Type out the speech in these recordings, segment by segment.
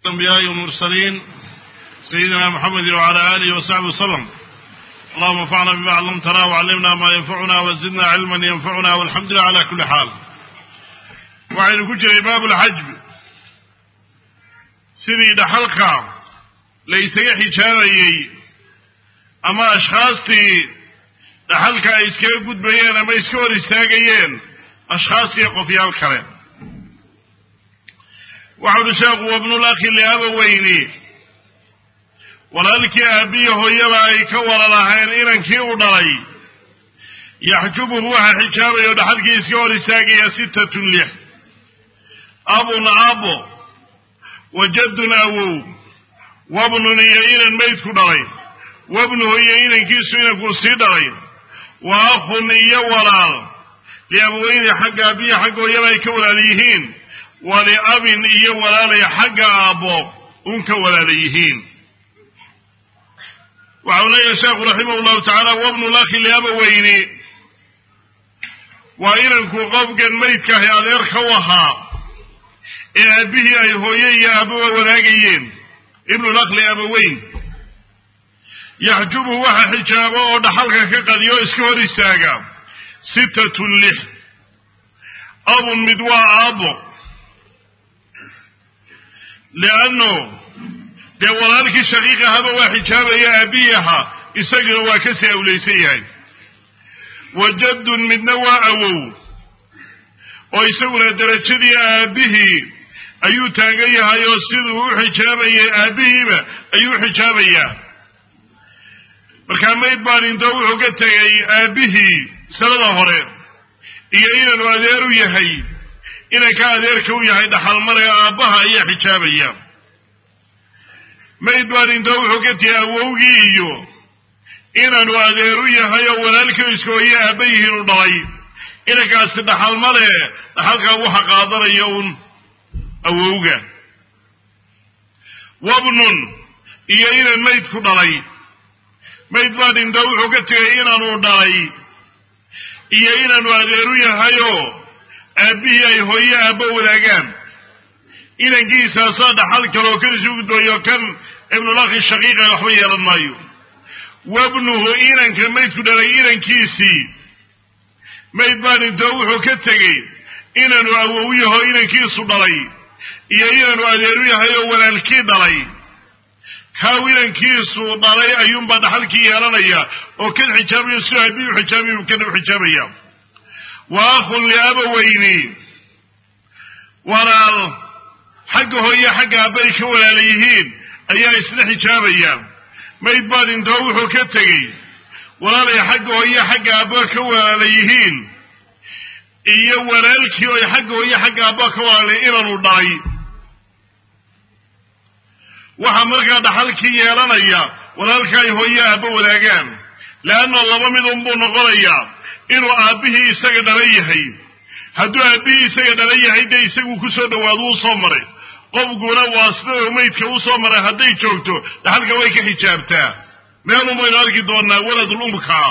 الأنبياء والمرسلين سيدنا محمد وعلى آله وصحبه وسلم اللهم انفعنا بما علمتنا وعلمنا ما ينفعنا وزدنا علما ينفعنا والحمد لله على كل حال waxaynu ku jiray baabulxajb sidii dhaxalka la isaga xijaabayey ama ashkhaastii dhaxalka ay iskaga gudbayeen ama iska hor istaagayeen ashkhaas iyo qofyaal kale waxau uhi sheekhu wabnulakhi liabaweyni walaalkii aabbiyi hooyaba ay ka wala lahayn inankii u dhalay yaxjubuhu waxa xijaabaya o dhaxalkii iska hor istaagaya sittatun lix abun abo wa jaddun awow wabnun iyo inan maydku dhalay wabnuhu iyo inankiisu inankuu sii dhalay wa akhun iyo walaal liabaweyni xagga aabbiyi xagga hooyaba ay ka walaal yihiin waliabin iyo walaalay xagga aabbo un ka walaala yihiin waxau leeyahay sheekhu raximah llahu tacaala wabnulakhi liabaweyni waa inanku qofkan maydkaahi adeerka u ahaa ee aabbihii ay hooye iyo aababa wadaagayeen ibnulakh liabaweyn yaxjubu waxa xijaabo oo dhaxalka ka qadiyo iska hor istaaga sittatun lix abun mid waa aabbo lianno dee walaalkii shaqiiq ahaba waa xijaabaya aabbihii ahaa isaguna waa kasii awlaysan yahay wa jaddun midna waa awow oo isaguna derajadii aabbihii ayuu taagan yahay oo siduu u xijaabayay aabbihiiba ayuu xijaabayaa markaa mayd baan intoo wuxuu ka tegay aabbihii sanada hore iyo inanu adeer u yahay inanka adeerka u yahay dhaxalmare aabbaha ayaa xijaabaya mayd baan intoo wuxuu ka tegay awowgii iyo inanu adeer u yahay oo walaalkii iska hooye aabba yihiin u dhalay inankaasi dhaxalmale dhaxalkaa waxa qaadanaya un awowga wabnun iyo inan maydku dhalay mayd baa dhinta wuxuu ka tegay inaanu dhalay iyo inaanu adeeru yahayoo aabbihii ay hooye aabba wadaagaan inankiisaasaa dhaxal kaloo kan isu gudbayo kan ibnulakhi shaqiiqa waxba yeelan maayo wabnuhu inanka maydku dhalay inankiisii mayd baa dhintoo wuxuu ka tegey inaanu awow yaho inankiisu dhalay iyo inaanu adeeru yahay oo walaalkii dhalay kaaw inankiisu dhalay ayuunbaa dhaxalkii yeelanaya oo kan xijaabayo siduu aabihi u xijaabayu kana u xijaabaya wa akhun liabaweyni walaal xagga hooye xagga aabba ay ka walaala yihiin ayaa isla xijaabaya mayd baa dhintoo wuxuu ka tegey walaalay xagga hooye xagga aabba ka walaala yihiin iyo walaalkii oy xagga hooye xagga aabba ka walaalay inaanu dhalay waxaa markaa dhaxalkii yeelanaya walaalka ay hooye aabba wadaagaan leanna laba mid unbuu noqonayaa inuu aabbihii isaga dhalan yahay hadduu aabbihii isaga dhalan yahay dee isagu kusoo dhawaado uu soo maray qofkuna waa sida maydka usoo maray hadday joogto dhaxalka way ka xijaabtaa meelun baynu arki doonaa waladul umkaa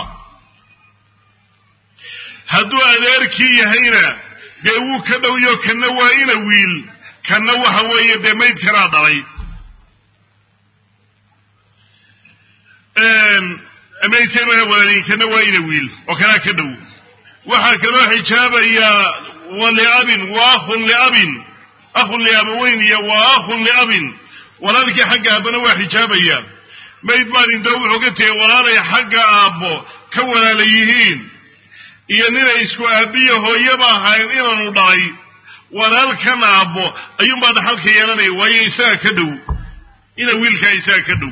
hadduu adeerkii yahayna dee wuu ka dhowyo kanna waa ina wiil kanna waxa weeye dee maydkanaa dhalay maydkan walaalin kana waa ina wiil oo kanaa ka dhow waxaa kaloo xijaabayaa wa liabin wa akhun liabin akhun liabaweyn iyo wa akhun liabin walaalkii xagga aabbana waa xijaabaya mayd baan intoo wuxuu ka tegay walaalay xagga aabbo ka walaala yihiin iyo ninay isku aabbiya hooyaba ahayn inaanu dhalay walaalkan aabbo ayuunbaa dhaxalka yeelanaya waayo isaga ka dhow ina wiilkaa isaga ka dhow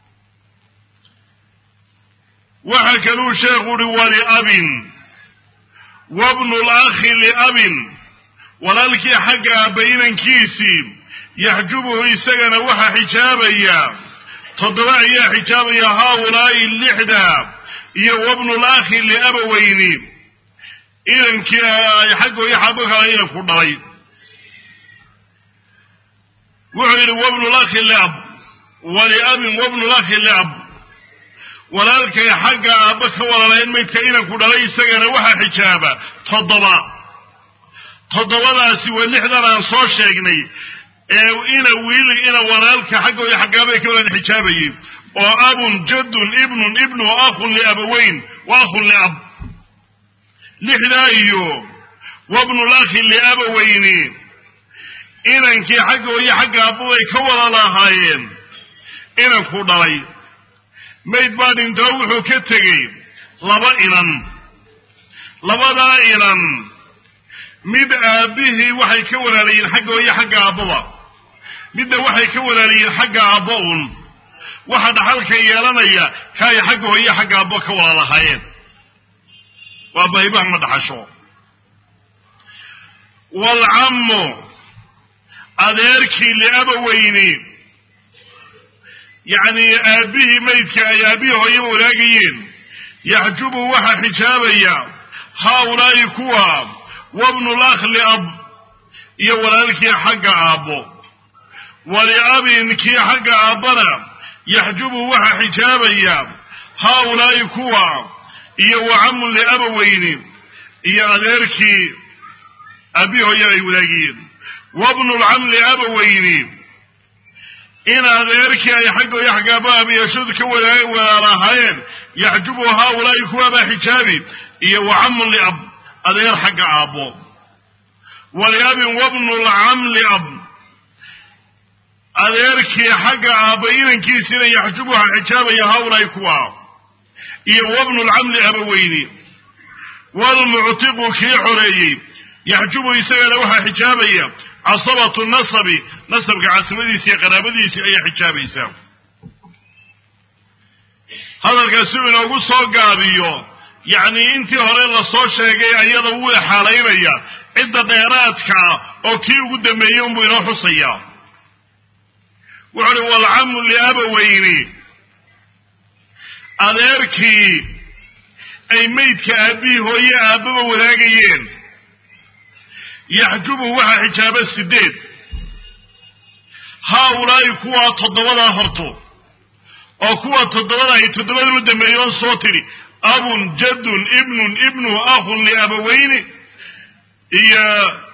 waxaa kaluu sheekhu uhi waliabin wabnulakhi liabin walaalkii xagga aabba inankiisii yaxjubuhu isagana waxaa xijaabaya toddoba ayaa xijaabaya haaulaa'i lixda iyo wabnulakhi liabaweyni inankii ay xaggooyo xaabo kala inanku dhalay wuxuu yidhi wabnulakhi liab waliabin wabnulakhi liab walaalkay xagga aabba ka walalayn maydka inanku dhalay isagana waxaa xijaaba toddoba toddobadaasi waa lixdan aan soo sheegnay ee ina wiil ina ina walaalka xagga iyo xaggaabay ka walaal xijaabayeen oo abun jaddun ibnun ibnu akhun liabaweyn wa akhun liab lixdaa iyo wabnulakhi liabaweyni inankii xagga iyo xagga aababay ka wada lahaayeen inanku dhalay mayd baa dhintoo wuxuu ka tegey laba inan labadaa inan mid aabbihii waxay ka walaalayiin xagga iyo xagga aabbaba midna waxay ka walaalayiin xagga aabba un waxa dhaxalka yeelanaya kaay xagga hooye xagga aabbo ka wada lahaayeen waa baybaha ma dhaxasho waalcammu adeerkii liabaweyni yacni aabbihii maydka ay aabbihii hooyaba walaagayeen yaxjubu waxaa xijaabaya haaulaa'i kuwa wabnulakh liab iyo walaalkii xagga aabbo waliabin kii xagga aabbana yaxjubu waxaa xijaabaya haaulaa'i kuwa iyo wacamun liabaweyni iyo adeerkii aabbihii hooyaba ay walaagayeen wabnulcam liabaweyni in adeerkii ay xagga iyo xaggaaba abiyashadu ka walaalahaayeen yaxjubu haaulaa'i kuwaabaa xijaabi iyo wacamun liab adeer xagga aabbo waliabin wabnulcam liab adeerkii xagga aabba inankiisina yaxjubu waxaa xijaabaya haaulaa'i kuwa iyo wabnulcam liabaweyni walmuctiqu kii xoreeyey yaxjubu isagana waxaa xijaabaya casabatu nasabi nasabka casabadiisi iyo qaraabadiisii ayaa xijaabaysaa hadalkaasi uu inoogu soo gaabiyo yacni intii hore lasoo sheegay ayada wuu exaalaynaya cidda dheeraadkaa oo kii ugu dambeeyey unbuu inoo xusayaa wuxu uhi walcamu liabaweyni adeerkii ay meydka aabbihii hooye aabbaba wadaagayeen yaxjubu waxaa xijaaba sideed haaulaa'i kuwaa toddobadaa horto oo kuwa toddobada ay toddobada u dambeeyey oo soo tidhi abun jaddun ibnun ibnu akhun liabaweyni iyo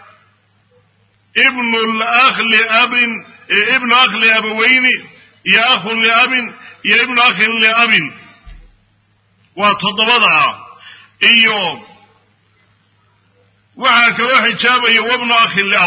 ibnu lakh liabin ibnu akh liabaweyni iyo akhun liabin iyo ibnu akhin liabin waa toddobadaa iyo waxaa kaloo xijaabaya wabnu akhin liab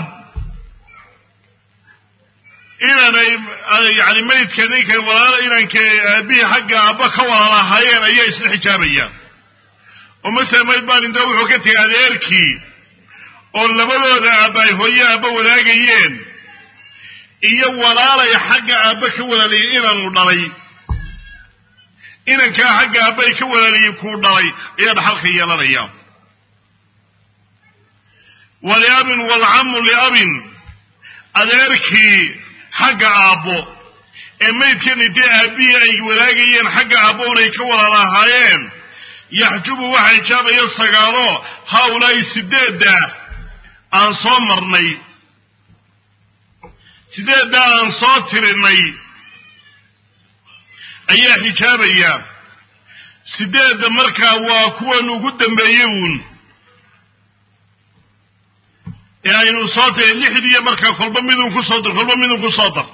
inanay yani maydka ninka walaala inanka aabihii xagga aabba ka walaalahaayeen ayaa isla xijaabayaan oo masala mayd baa dhinto wuxuu ka tegay adeerkii oo labadooda aabba ay hooye aabba wadaagayeen iyo walaalay xagga aabba ka walaalayeen inaanu dhalay inankaa xagga aabba ay ka walaalayeen kuu dhalay ayaa dhaxalka yeelanaya waliabin walcamu liabin adeerkii xagga aabbo ee maydkan intee aabbihii ay walaagayeen xagga aabbo unay ka walaalahaayeen yaxjubu waxa xijaabaya sagaalo haaulaa'i sideedda aan soo marnay sideedda aan soo tirinay ayaa xijaabaya sideedda markaa waa kuwan ugu dambeeyey uun ee aynu soo tiri lixdiiyo markaa kolba midun kusoo dar kolba midun kusoo dar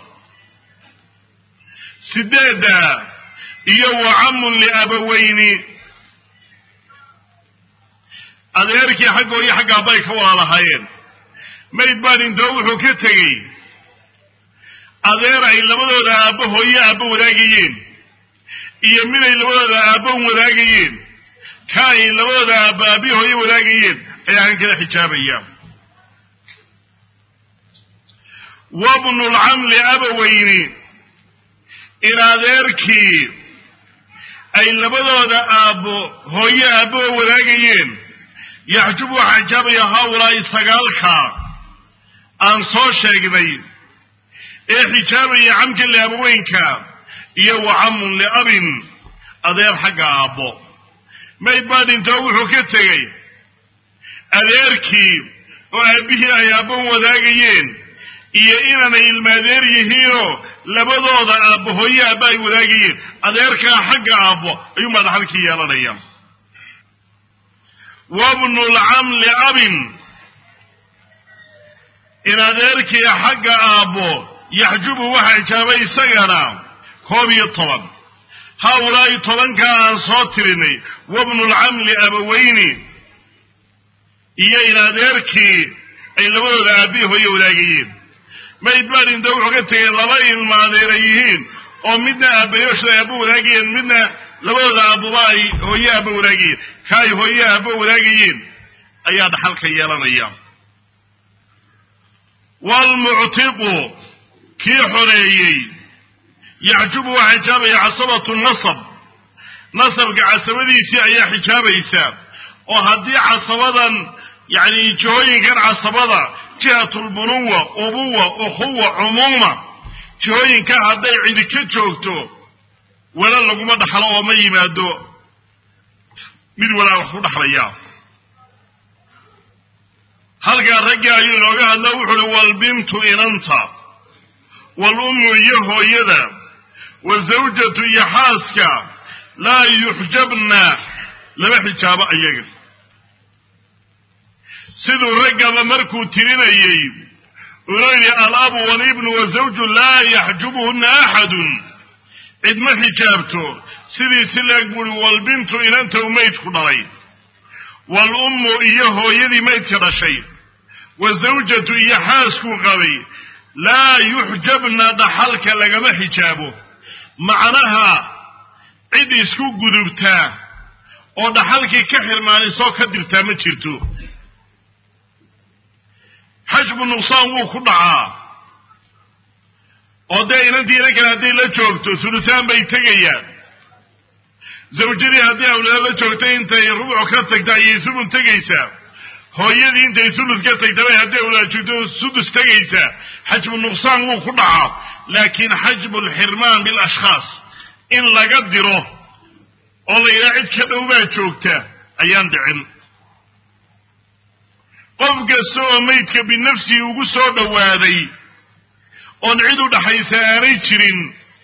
sideedda iyo wacamun liabaweyni adeerkii xaggo iyo xagga abbay ka walaalahaayeen mayd baa dhintoo wuxuu ka tegey adeer ay labadooda aabbo hooye aabbo wadaagayeen iyo mid ay labadooda aabbo wadaagayeen ka ay labadooda aabbo aabbi hooye wadaagayeen ayaa kan kala xijaabaya wabnu lcamli abaweyni in adeerkii ay labadooda aabbo hooye aabboa wadaagayeen yaxjubu waxaa xijaabaya haaulaa'i sagaalka aan soo sheegnay ee xijaabaya camka liabaweynka iyo wacamun liabin adeer xagga aabbo mayd baa dhintoo wuxuu ka tegey adeerkii oo aabbihii ay aabban wadaagayeen iyo inanay ilmaadeer yihiinoo labadooda aabbo hooye aabba ay wadaagayeen adeerkaa xagga aabbo ayuunbaa dhaxalkii yeelanaya wabnu lcamli abin in adeerkii xagga aabbo yaxjubu waxa xijaabay isagana koob iyo toban haaulaa'i tobanka aan soo tirinay wabnulcamli abaweyni iyo in adeerkii ay labadooda aabbihi hooye wadaagayeen mayd baa dhinta wuxuu ka tegay laba ilma adeera yihiin oo midna aabbayooshoda aabba wadaagayeen midna labadooda aabuba ay hooye aabba wadaagayeen ka ay hooye aabba wadaagayeen ayaa dhaxalka yeelanaya waalmuctiqu kii xoreeyey yaxjubu waa xijaabaya casabatu nasab nasabka casabadiisii ayaa xijaabaysa oo haddii casabadan yacni jihooyinkan casabada jihatulbunuwa ubuwa ukhuwa cumuuma jihooyinka hadday cidi ka joogto wala laguma dhaxlo oo ma yimaado mid walaa wax ku dhaxlaya halkaa raggii ayuu inooga hadla wuxu uhi walbintu inanta walummu iyo hooyada wazawjatu iyo xaaska laa yuxjabna lama xijaabo ayaga siduu raggaba markuu tirinayey unu yidhi alabu walibnu wazawju laa yaxjubuhuna axadun cid ma xijaabto sidii si leeg buuhi walbintu inanta u maydku dhalay waalummu iyo hooyadii maydka dhashay wazawjatu iyo xaaskuu qabay laa yuxjabna dhaxalka lagama xijaabo macnaha cid isku gudubtaa oo dhaxalkii ka xirmaanisoo ka dirtaa ma jirto xajbu nuqsaan wuu ku dhacaa oo dee inantii inan kale hadday la joogto sulusaan bay tegayaan zawjadii haddii awlaad la joogto intay rubuc ka tagta ayay sumun tegaysaa hooyadii intay sulus ka tagtabay haddii awlaad joogto sudus tegaysaa xajbu nuqsaan wuu ku dhacaa laakiin xajbu lxirmaan bilashkhaas in laga diro oo la yidhaha cid ka dhow baa joogta ayaan dhicin qof kasta oo maydka binafsihi ugu soo dhowaaday oon cid u dhaxaysa aanay jirin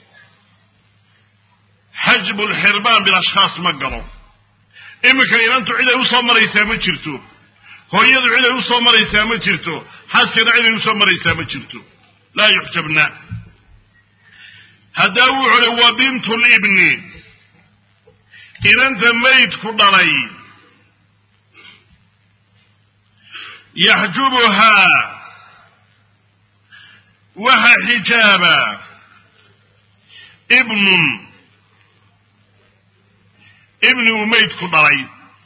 xajbu lxirmaan bilashkhaas ma galo iminka inantu cid ay usoo maraysaa ma jirto hooyadu cid ay usoo maraysaa ma jirto xaaskana cid ay usoo maraysaa ma jirto laa yuxjabna haddaa wuxu uhi wa bintu libni inanta maydku dhalay yaxjubuhaa waxa xijaaba ibnun ibni uu maydku dhalay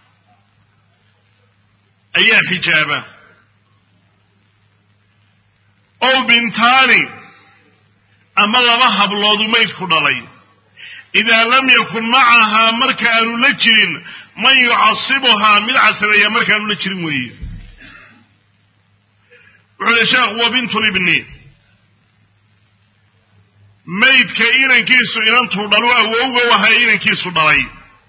ayaa xijaaba ow bintaani ama laba habloodu maydku dhalay idaa lam yakun macahaa marka aanu la jirin man yucasibuhaa mid casabeeya markaanu la jirin weeye wuxuu uhi sheekh wa bintulibni maydka inankiisu inantuu dhalu awowga waha inankiisu dhalay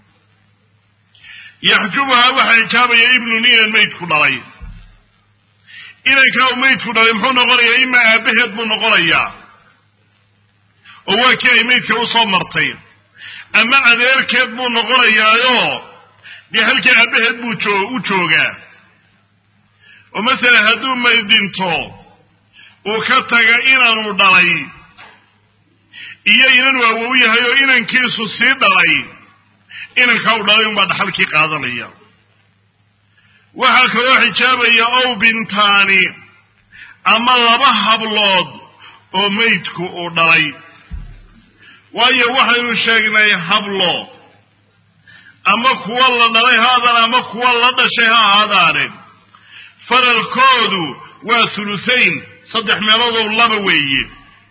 yaxjubuhaa waxaa xijaabaya ibnun inan maydku dhalay inankaa uu maydku dhalay muxuu noqonayaa imaa aabbaheed buu noqonayaa oo waa kii ay maydka usoo martay ama adeerkeed buu noqonayaayo dee halkii aabbaheed buu joo u joogaa oo masalan hadduu mayd dhinto uu ka taga inanuu dhalay iyo inanuu awow yahay oo inankiisu sii dhalay inankaa u dhalay unbaa dhaxalkii qaadanaya waxaa kaloo xijaabaya ow bintaani ama laba hablood oo maydku uu dhalay waayo waxaynu sheegnay hablo ama kuwa la dhalay ha aadaan ama kuwa la dhashay ha ahaadaane faralkoodu waa thuluthayn saddex meeloodoo laba weeye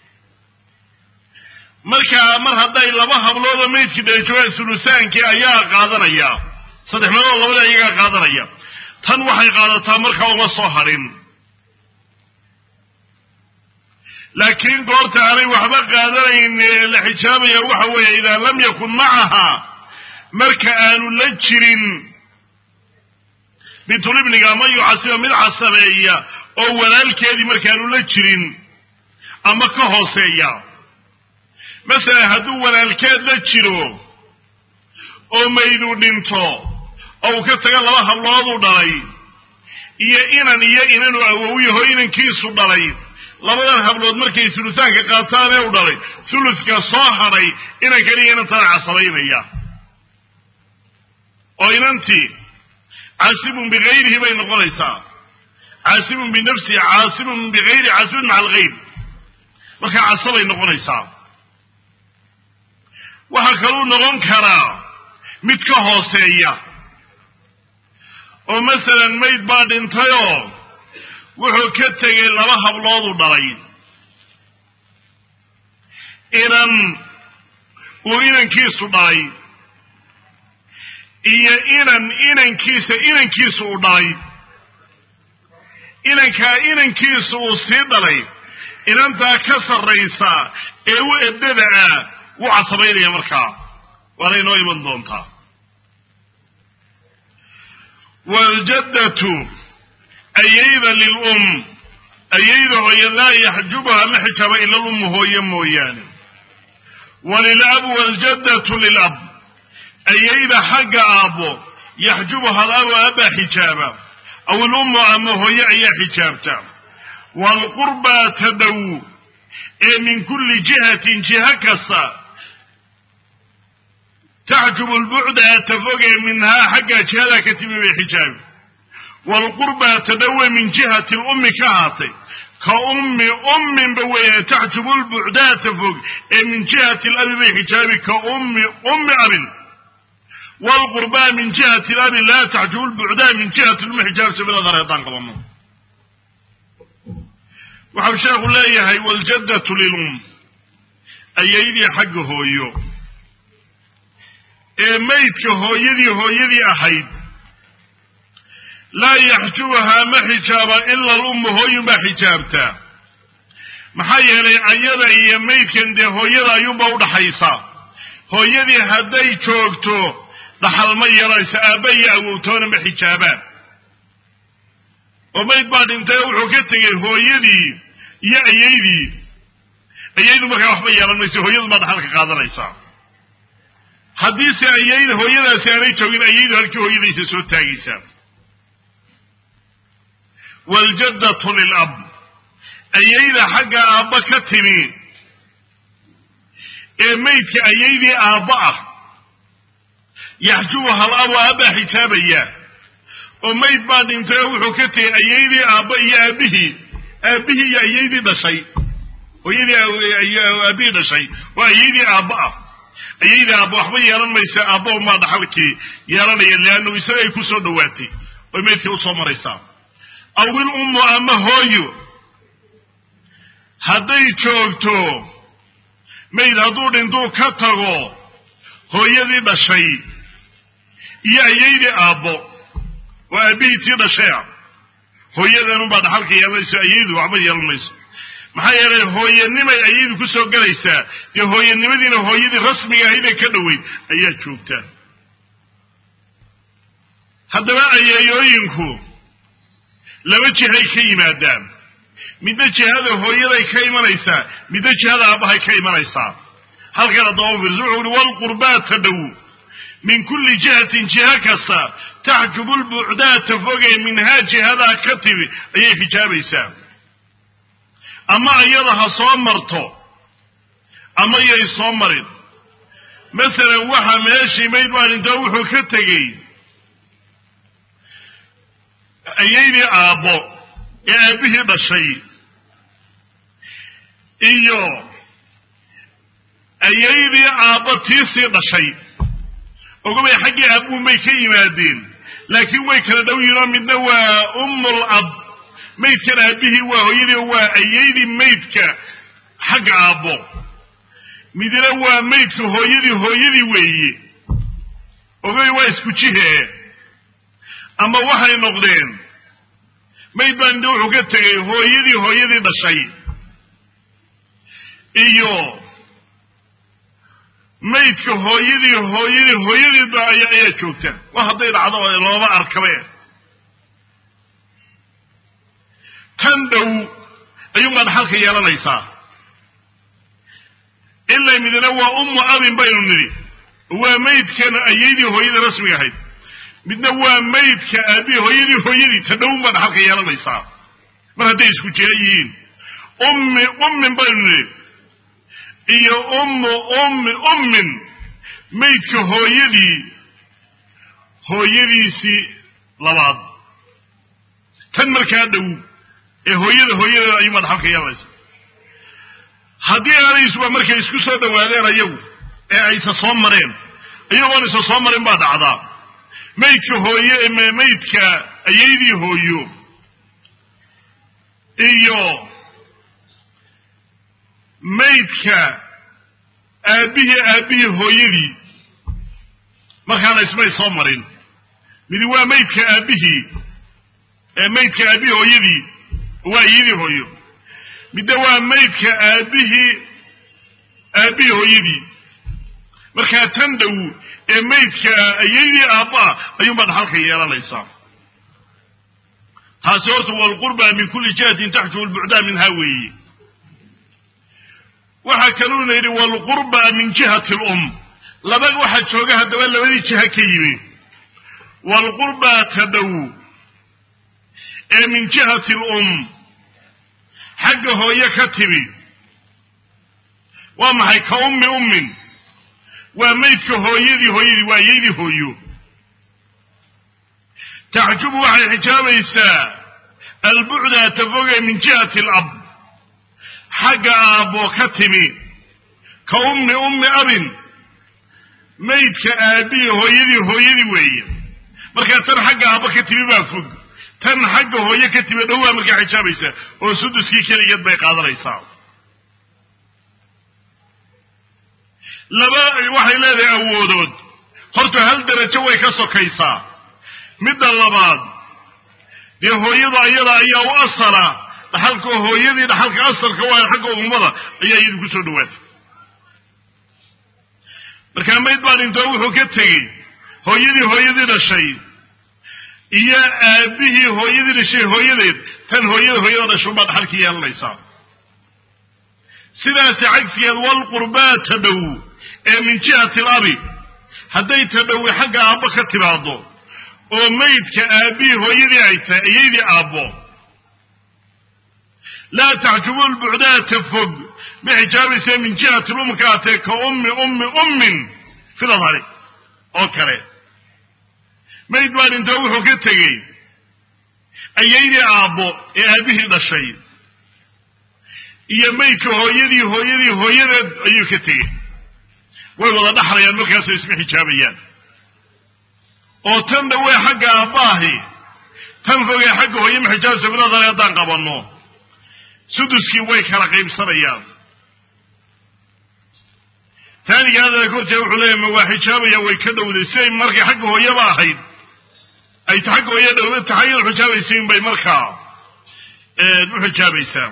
markaa mar hadday laba habloodoo maydkii dhala joogaan thuluthaankii ayaa qaadanaya saddex meelood labada iyagaa qaadanaya tan waxay qaadataa markaa uma soo hadhin laakiin goorta aanay waxba qaadanayn la xijaabaya waxa weeye idaa lam yakun macaha marka aanu la jirin bintulibniga ama yucasiba mid casabeeya oo walaalkeedii markaanu la jirin ama ka hooseeya masalan hadduu walaalkeed la jiro oo mayduu dhinto oo uu ka taga laba hablooduu dhalay iyo inan iyo inanuu awowyaho inankiisu dhalay labadan hablood markay sulusaanka qaataan ee u dhalay suluska soo hadhay inan keliya inantada casabaynaya oo inantii caasibun bigayrihi bay noqonaysaa caasibun binafsihi caasibun bigayri caasibun maca algayr markaa casabay noqonaysaa waxaa kaluu noqon karaa mid ka hooseeya oo masalan mayd baa dhintayoo wuxuu ka tegay laba hablood u dhalay inan uu inankiisu dhalay iyo inan inankiisa inankiisu u dhalay inankaa inankiisu uu sii dhalay inantaa ka sarraysa ee u ebdada ah wuu casabaynaya markaa waana inoo iman doontaa waaljaddatu ayayda lilum ayayda hooye laa yaxjubuha ma xijaaba ila lummu hooye mooyaane walilab waaljaddatu lilab ayayda xagga aabbo yaxjubuha alabu aabbaa xijaaba aw ilummu ama hooye ayaa xijaabta waalqurbaa tadhow ee min kulli jihatin jiha kasta taxjubu lbucda atafogee minhaa xaggaa jihadaa ka timi bay xijaabi waalqurbaa tadhowe min jihati lummi ka ahaatay ka ummi umminba weeye taxjubu lbucdaata fog ee min jihati labi bay xijaabi ka ummi ummi abin waalqurbaa min jihati labi laa taxjubu lbucdaa min jihati lummi xijaab sabilada reedaan qabano waxau sheekhu leeyahay waaljaddatu lilum ayaydii xagga hooyo ee maydka hooyadii hooyadii ahayd laa yaxjubuhaa ma xijaaba ila lummu hooyunbaa xijaabtaa maxaa yeelay ayada iyo maydkan dee hooyada ayuunba udhaxaysa hooyadii hadday joogto dhaxal ma yeelayso aabba iyo awowtoona ma xijaabaan oo mayd baa dhintay oo wuxuu ka tegay hooyadii iyo ayaydii ayaydu markaa waxba yeelan mayso hooyadu baa dhaxalka qaadanaysaa haddiise ayay hooyadaasi aanay joogin ayaydu halkii hooyadaysa soo taagaysaa waaljaddatu lilab ayayda xagga aabba ka timi ee maydka ayaydii aabba ah yaxjubuha alabu aabbaa xijaabaya oo mayd baa dhintay oo wuxuu ka tegay ayaydii aabba iyo aabbihii aabbihii iyo ayaydii dhashay hooyadii aabbihii dhashay oo ayaydii aabba ah ayaydii aabba waxba yeelan maysa aabba umaa dhaxalkii yeelanaya leannu isagay ku soo dhowaatay oy maydkii usoo maraysaa awil ummu ama hooyo hadday joogto mayd hadduu dhintuu ka tago hooyadii dhashay iyo ayaydii aabbo oo aabbihii tii dhashaya hooyadanunbaa dhaxalka yeelanayso ayaydu waxba yeelan mayso maxaa yeelay hooyanimay ayaydu ku soo gelaysaa dee hooyanimadiina hooyadii rasmiga ahaydee ka dhoweyd ayaa joogtaa haddaba ayeeyooyinku laba jihay ka yimaadaan midna jihada hooyaday ka imanaysaa midna jihada aabbahay ka imanaysaa halkan haddaba fiirso wuxuu uhi waalqurbaata dhow min kulli jihatin jiha kasta taxjubu lbucdaata fogee minhaa jihadaa ka timi ayay xijaabaysaa ama iyada ha soo marto ama yay soo marin masalan waxa meeshii mayd baa dhintoo wuxuu ka tegey ayaydii aabbo ee aabbihii dhashay iyo ayaydii aabbo tiisii dhashay ogabay xaggii aabuun bay ka yimaadeen laakiin way kala dhow yihin oo midna waa ummul ab maydkan aabbihii waa hooyadii waa ayaydii maydka xagga aabbo midna waa maydka hooyadii hooyadii weeye ogabay waa isku jihee ama waxay noqdeen mayd baa inde wuxuu ka tegay hooyadii hooyadii dhashay iyo maydka hooyadii hooyadii hooyadiiba ayaa joogta wa hadday dhacdo looma arkabe tan dhow ayuunbaa dhaxalka yeelanaysaa ilaa midna waa ummu abin baynu nidhi waa maydkan ayaydii hooyadii rasmiga ahayd midna waa maydka aabihi hooyadii hooyadii ta dhowunbaa dhaxalka yeelanaysaa mar hadday isku jira yihiin ummi ummin baynu nidhi iyo ummu ummi ummin maydka hooyadii hooyadiisii labaad tan markaa dhow ee hooyada hooyadeeda ayuu madxalka yeelaysa haddii aanaysuba markay isku soo dhawaadeen ayagu ee aysa soo mareen iyagoon isa soo marin baa dhacdaa maydka hooye maydka ayaydii hooyo iyo maydka aabbihii aabbihii hooyadii markaana ismay soo marin midi waa maydka aabbihii maydka aabbihii hooyadii waa iyadii hooyo midda waa maydka aabbihii aabbihii hooyadii markaa tan dhow ee maydka ayaydii aabbaa ayuunbaa dhaxalka yeelanaysaa taasi horta walqurba min kulli jihatin taxjubu lbucdaa minha weeye waxaa kaluuna yidhi walqurba min jihati lum laba waxaa jooga haddaba labadii jiha ka yimi walqurba ta dhow ee min jihati lum xagga hooye ka timi waa maxay ka ummi ummin waa maydka hooyadii hooyadii waa yaydii hooyo taxjubu waxay xijaabaysaa albucda tafoge min jihati alab xagga aabbo ka timi ka ummi ummi abin maydka aabihii hooyadii hooyadii weeye markaa tan xagga aabbo ka timi baa fog tan xagga hooye ka timi dhowaa markaa xijaabaysaa oo suduskii keligeed bay qaadanaysaa laba waxay leedahay awoodood horta hal darajo way ka sokaysaa midda labaad dee hooyada ayada ayaa u asala dhaxalka hooyadii dhaxalka asalka waa xagga ummada ayaa iyadu ku soo dhawaatay markaa mayd baa dhintoo wuxuu ka tegey hooyadii hooyadii dhashay iyo aabihii hooyadii dhashay hooyadeed tan hooyada hooyada dhashuun baa dhaxalka yeelanaysaa sidaasi cagsigeed walqurbaa ta dhow ee min jihati alabi hadday ta dhowi xagga aabbo ka timaado oo maydka aabbihii hooyadii ay tahay iyaydii aabbo laa taxjubu lbucdaata fog ma xijaabaysa min jihati lumka atee ka ummi ummi ummin filadhari oo kale mayd baa dhintoo wuxuu ka tegey ayaydii aabbo ee aabbihii dhashay iyo maydka hooyadii hooyadii hooyadeed ayuu ka tegey way wada dhaxlayaan markaasoo isma xijaabayaan oo tan dhawee xagga aabbaahi tan fogee xagga hooye ma xijaabaysa filadhari haddaan qabanno suduskii way kala qaybsanayaan taaniga hadalka kortee wuxuu leeyahy ma waa xijaabaya way ka dhowday siday markay xagga hooyaba ahayd ay ta xagga hooye dhowda tahay iyadu xijaabaysain bay markaa u xijaabaysaa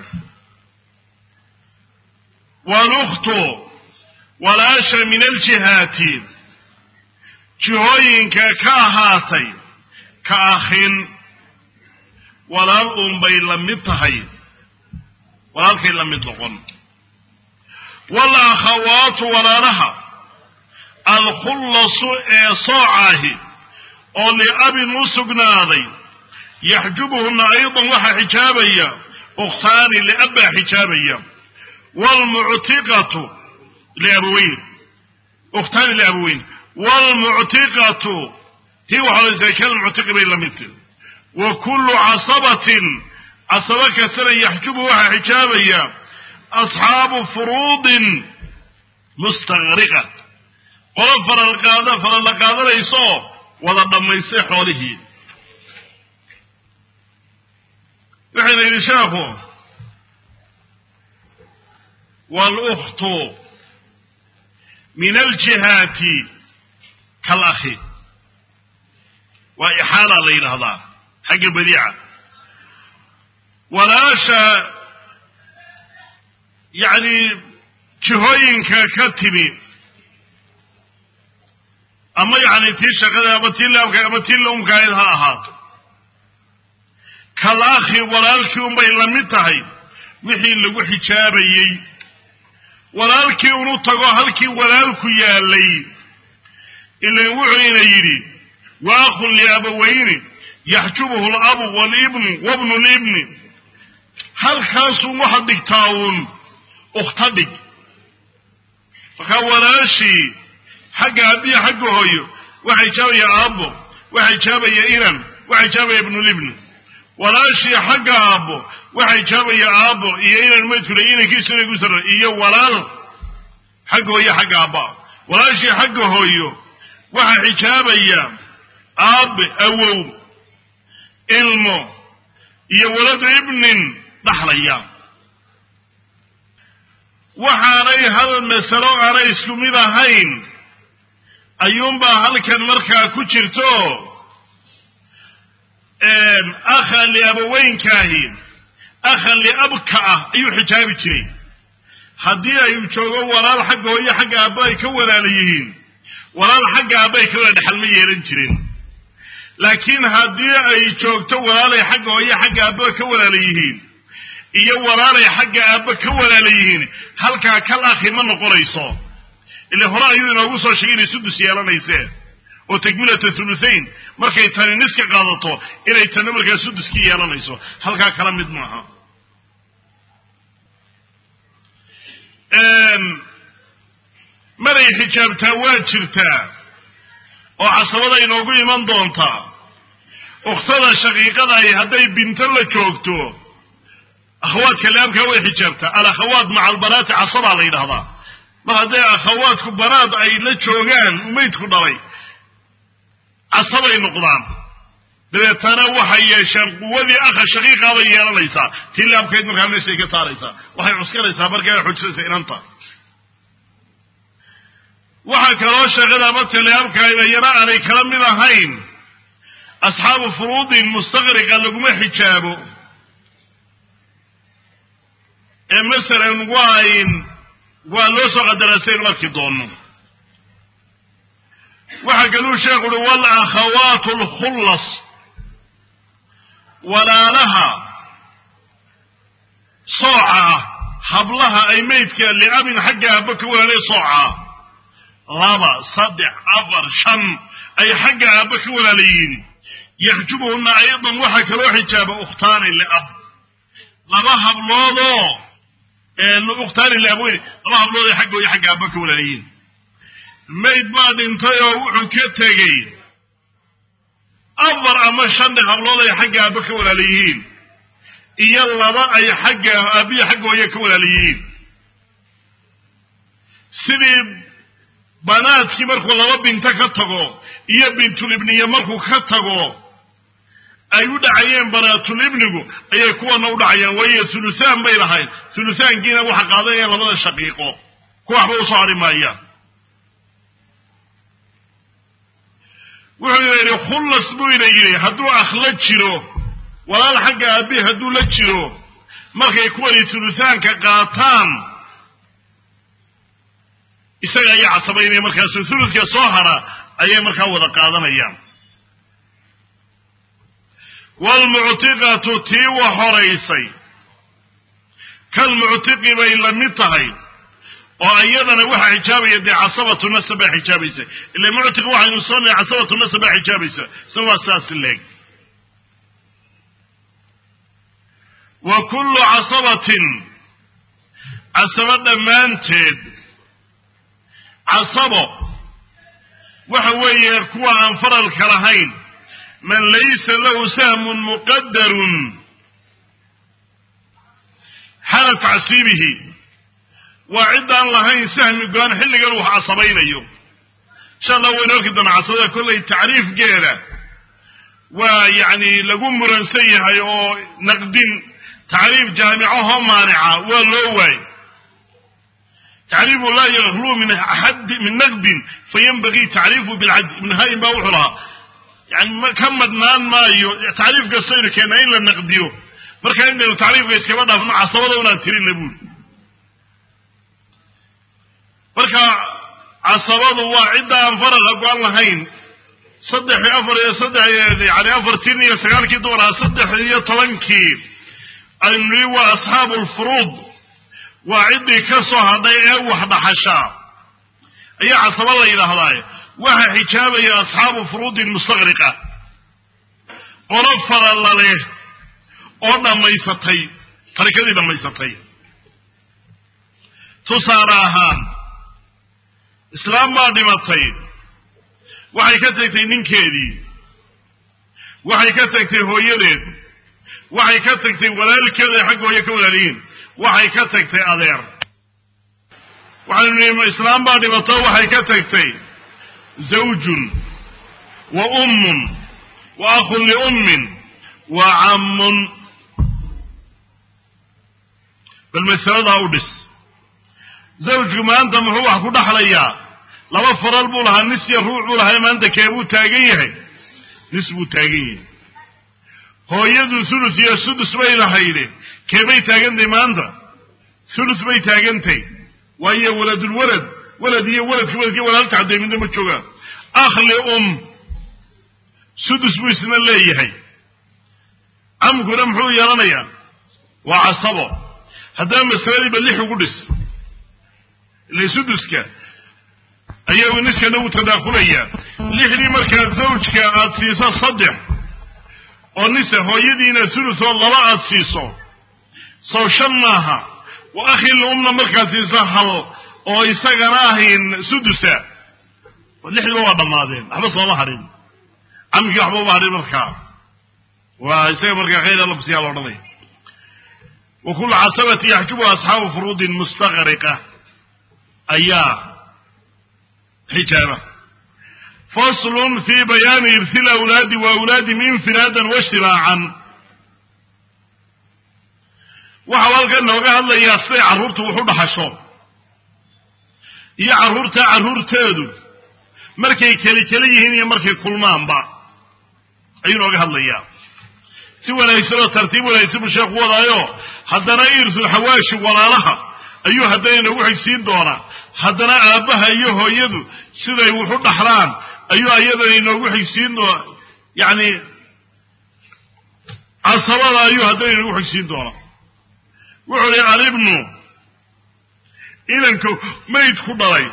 walukhtu walaasha min aljihaati jihooyinka ka ahaatay ka akhin walaal uunbay la mid tahay walaalkay la mid noqon walakhawaatu walaalaha alkhullasu ee soocaahi oo liabin u sugnaaday yaxjubuhuna aydan waxaa xijaabaya ukhtaani liabbaa xijaabaya wlmuctiqatu liabaweyn ukhtaani liabaweyn wlmuctiqatu tii waxaa kalmuctiqi bay la midtay wa kullu casabatin casabo kastana yaxjubu waxaa xijaabaya asxaabu furuudin mustaqriqa qolo faralqaada faralla qaadanayso wada dhammaystay xoolihii waxayna yidhi sheekhu walukhtu min aljihaati kalakhi waa ixaala la yidhaahdaa xagga badiica walaasha yacni jihooyinka ka timi ama yacni tii shaqada ama tii laabka ama tii laumkaayd ha ahaato kalakhi walaalkii unbay la mid tahay wixii lagu xijaabayey walaalkii unu tago halkii walaalku yaalay ilan wuxuuna yidhi wa akhun liabawayni yaxjubuhu labu walibnu wabnu libni halkaasun waxaad dhigtaa uun ukhta dhig markaa walaashii xagga aabbiya xagga hooyo waxaa ijaabaya aabbo waxaa ijaabaya inan waxaa ijaabaya ibnulibn walaashii xagga aabbo waxaa ijaabaya aabbo iyo inan maydkule inankiisu inay ku sarra iyo walaal xagga hooyo xagga aabba walaashii xagga hooyo waxaa xijaabaya aabe awow ilmo iyo waladu ibnin dhaxlaya waxaanay hal masalo aanay isku mid ahayn ayuunbaa halkan markaa ku jirto akhan liabaweynkaahi akhan liabka ah ayuu xijaabi jiray haddii ay joogo walaal xagga hooyo xagga aabba ay ka walaala yihiin walaal xagga aabba ay ka walaala dhexal ma yeelan jirin laakiin haddii ay joogto walaalay xagga hooyo xagga aabba ka walaala yihiin iyo walaalay xagga aabba ka walaala yihiin halkaa kal akhi ma noqonayso ile hore ayuu inoogu soo sheegay inay sudus yeelanaysee oo takmilata thuluthain markay tani niska qaadato inay tana markaa suduskii yeelanayso halkaa kala mid maaha maray xijaabtaa waa jirtaa oo casabada inoogu iman doontaa ukhtada shaqiiqadahi hadday binto la joogto akhawaadka laabkaa way xijaabtaa alakhawaat maca albanaati casabaa la yidhahdaa mar hadday akhawaadku banaad ay la joogaan umaydku dhalay casabay noqdaan dabeetana waxay yeesheen quwadii akha shaqiiqaabay yeelanaysaa tii laabkeed markaa meeshay ka saaraysaa waxay cuskanaysaa markaa xujisaysa inanta waxaa kaloo sheekada ama teleabkaayba yana aanay kala mid ahayn asxaabu furuudin mustaqriqa laguma xijaabo ee masalan waayn waa loo soo qadarasayn marki doono waxaa kaluu sheekhu uhi walakhawaatu alkhullas walaalaha sooca hablaha ay maydka liabin xagga aabba ka walaalay sooca laba saddex afar shan ay xagga aabba ka walaalayihiin yaxjubuhuna aydan waxaa kaloo xijaaba ukhtaani liab laba habloodoo ukhtaani liabweyn laba hablood ay xagga iyo xagga aabba ka walaalayihiin mayd baa dhintay oo wuxuu ka tegey afar ama shan dhe hablood ay xagga aabba ka walaalayihiin iyo laba ay xagga aabbiya xagga hooye ka walaalayihiin sidii banaadkii markuu laba binto ka tago iyo bintulibniye markuu ka tago ay u dhacayeen banaatulibnigu ayay kuwana u dhacayaan waayo thulusaan bay lahayd thulusaankiina waxa qaadanayaan labada shaqiiqo ku waxba usoo hari maayaan wuxuu yidhi khullas buu ina yidhi hadduu akh la jiro walaal xagga aabbi hadduu la jiro markay kuwani thulusaanka qaataan isaga ayaa casabaynaya markaasu thuluska soo hara ayay markaa wada qaadanayaan waalmuctiqatu tii wa horaysay kalmuctiqi bay la mid tahay oo iyadana waxaa xijaabaya dee casabatu nasab baa xijaabaysa ila muctiq waxaynu soo nahay casabatu nasab baa xijaabaysa isna waa saas leeg wa kullu casabatin casabo dhammaanteed casabo waxa weeye kuwa aan faralka lahayn man laysa lahu sahmun muqadarun xala tacsiibihi waa ciddaan lahayn sahmi go-aan xilligan wax casabaynayo insha allah waynu arki doonaa casabada kollay tacriifgeeda waa yacni lagu muransan yahay oo naqdin tacriif jaamicahoo maanica waa loo waay tacriifu laa yakluu min axadi min naqdin fayanbagii tacriifu bilcadl ibn hayin baa wuxuu lahaa yani ka madnaan maayo tacriif kastaynu keennaa in la naqdiyo marka intaynu tacriifka iskaba dhaafno casabada unaan tirinna buuli marka casabadu waa cidda aan faraqa go-an lahayn saddex iyo afar iyo saddex yani afartiin iyo sagaalkii dumarhaa saddex iyo tobankii aynu nihi waa asxaabu lfuruud waa ciddii ka soo hadhay ee wax dhaxashaa ayaa casaba la yidhaahdaay waxaa xijaabaya asxaabu furuudin mustaqriqa qolo farala leh oo dhammaysatay tarikadii dhammaysatay tusaale ahaan islaam baa dhimatay waxay ka tagtay ninkeedii waxay ka tagtay hooyadeed waxay ka tagtay walaalkeed ay xagga hooye ka walaaliyiin waxay ka tagtay adeer waxaynu nihi islaam baa dhimato waxay ka tagtay zawjun wa ummun wa akhun liummin wa cammun bal masaladaa u dhis zawjku maanta muxuu wax ku dhaxlayaa laba faral buu lahaa nis iyo ruuc buu lahaa maanta kee buu taagan yahay nis buu taagan yahay hooyadu sulus iyo sudus bay lahayde keebay taagantay maanta sulus bay taagantay waayo waladulwalad walad iyo waladka waladki walaalka hadday midna ma joogaan akhli um sudus buu isna leeyahay camkuna muxuu yeelanayaa waa casabo haddaba masaladiiba lix ugu dhis ila suduska ayaa niskana uu tadaakhulayaa lixdii markaa zawjka aada siiso saddex oo nise hooyadiina sulus oo laba aada siiso sow shan maaha wa akhil umna markaad siiso hal oo isagana ahayn sudusa lixdiiba waa dhammaadeen waxba sooma hadhin camkii waxba uma hadhin markaa waa isaga markaa khayr alabsiyaa la odhanaya wa kullu casabati yaxjubu asxaabu furuudin mustaqriqa ayaa xijaaba faslun fi bayaani irsi lawlaadi wa awlaadihim infiraadan waishtibaacan waxau halkan nooga hadlayaa siday carruurtu wax u dhaxasho iyo carruurta carruurteedu markay keli keli yihiin iyo markay kulmaanba ayuu nooga hadlayaa si wanaagsan oo tartiib wanaagsan buu sheekhu wadaayo haddana irsulxawaashi walaalaha ayuu haddana inoogu xigsiin doonaa haddana aabbaha iyo hooyadu siday wuxu dhaxlaan ayuu ayadana inoogu xigsiin doonaa yacni casabada ayuu haddana inoogu xigsiin doonaa wuxuu ihi alibnu inanka mayd ku dhalay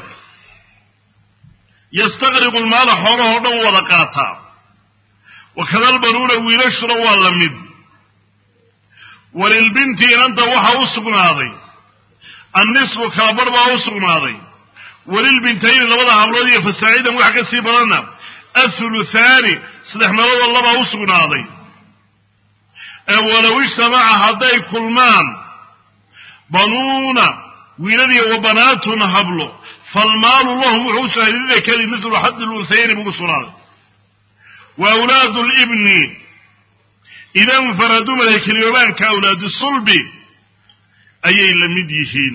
yastaqriqu lmaala xoolahoo dhan wada qaataa wakada albanuuna wiilashuna waa la mid walilbinti inanta waxaa u sugnaaday annisfu kalabar baa u sugnaaday walilbintayni labada hablood iyo fasaacidan waxa ka sii badanna athuluthaani saddex meeloodoo labaa u sugnaaday ee walow ijtamaca hadday kulmaan banuuna wiiladiiyo wa banaatun hablo falmaalu lahum wuxuu u sugnaaday lidakari midlu xaddi lunsayni bugu sugnaaday wa awlaadu libni ida nfaraduu malakeliyobaanka awlaadu sulbi ayay la mid yihiin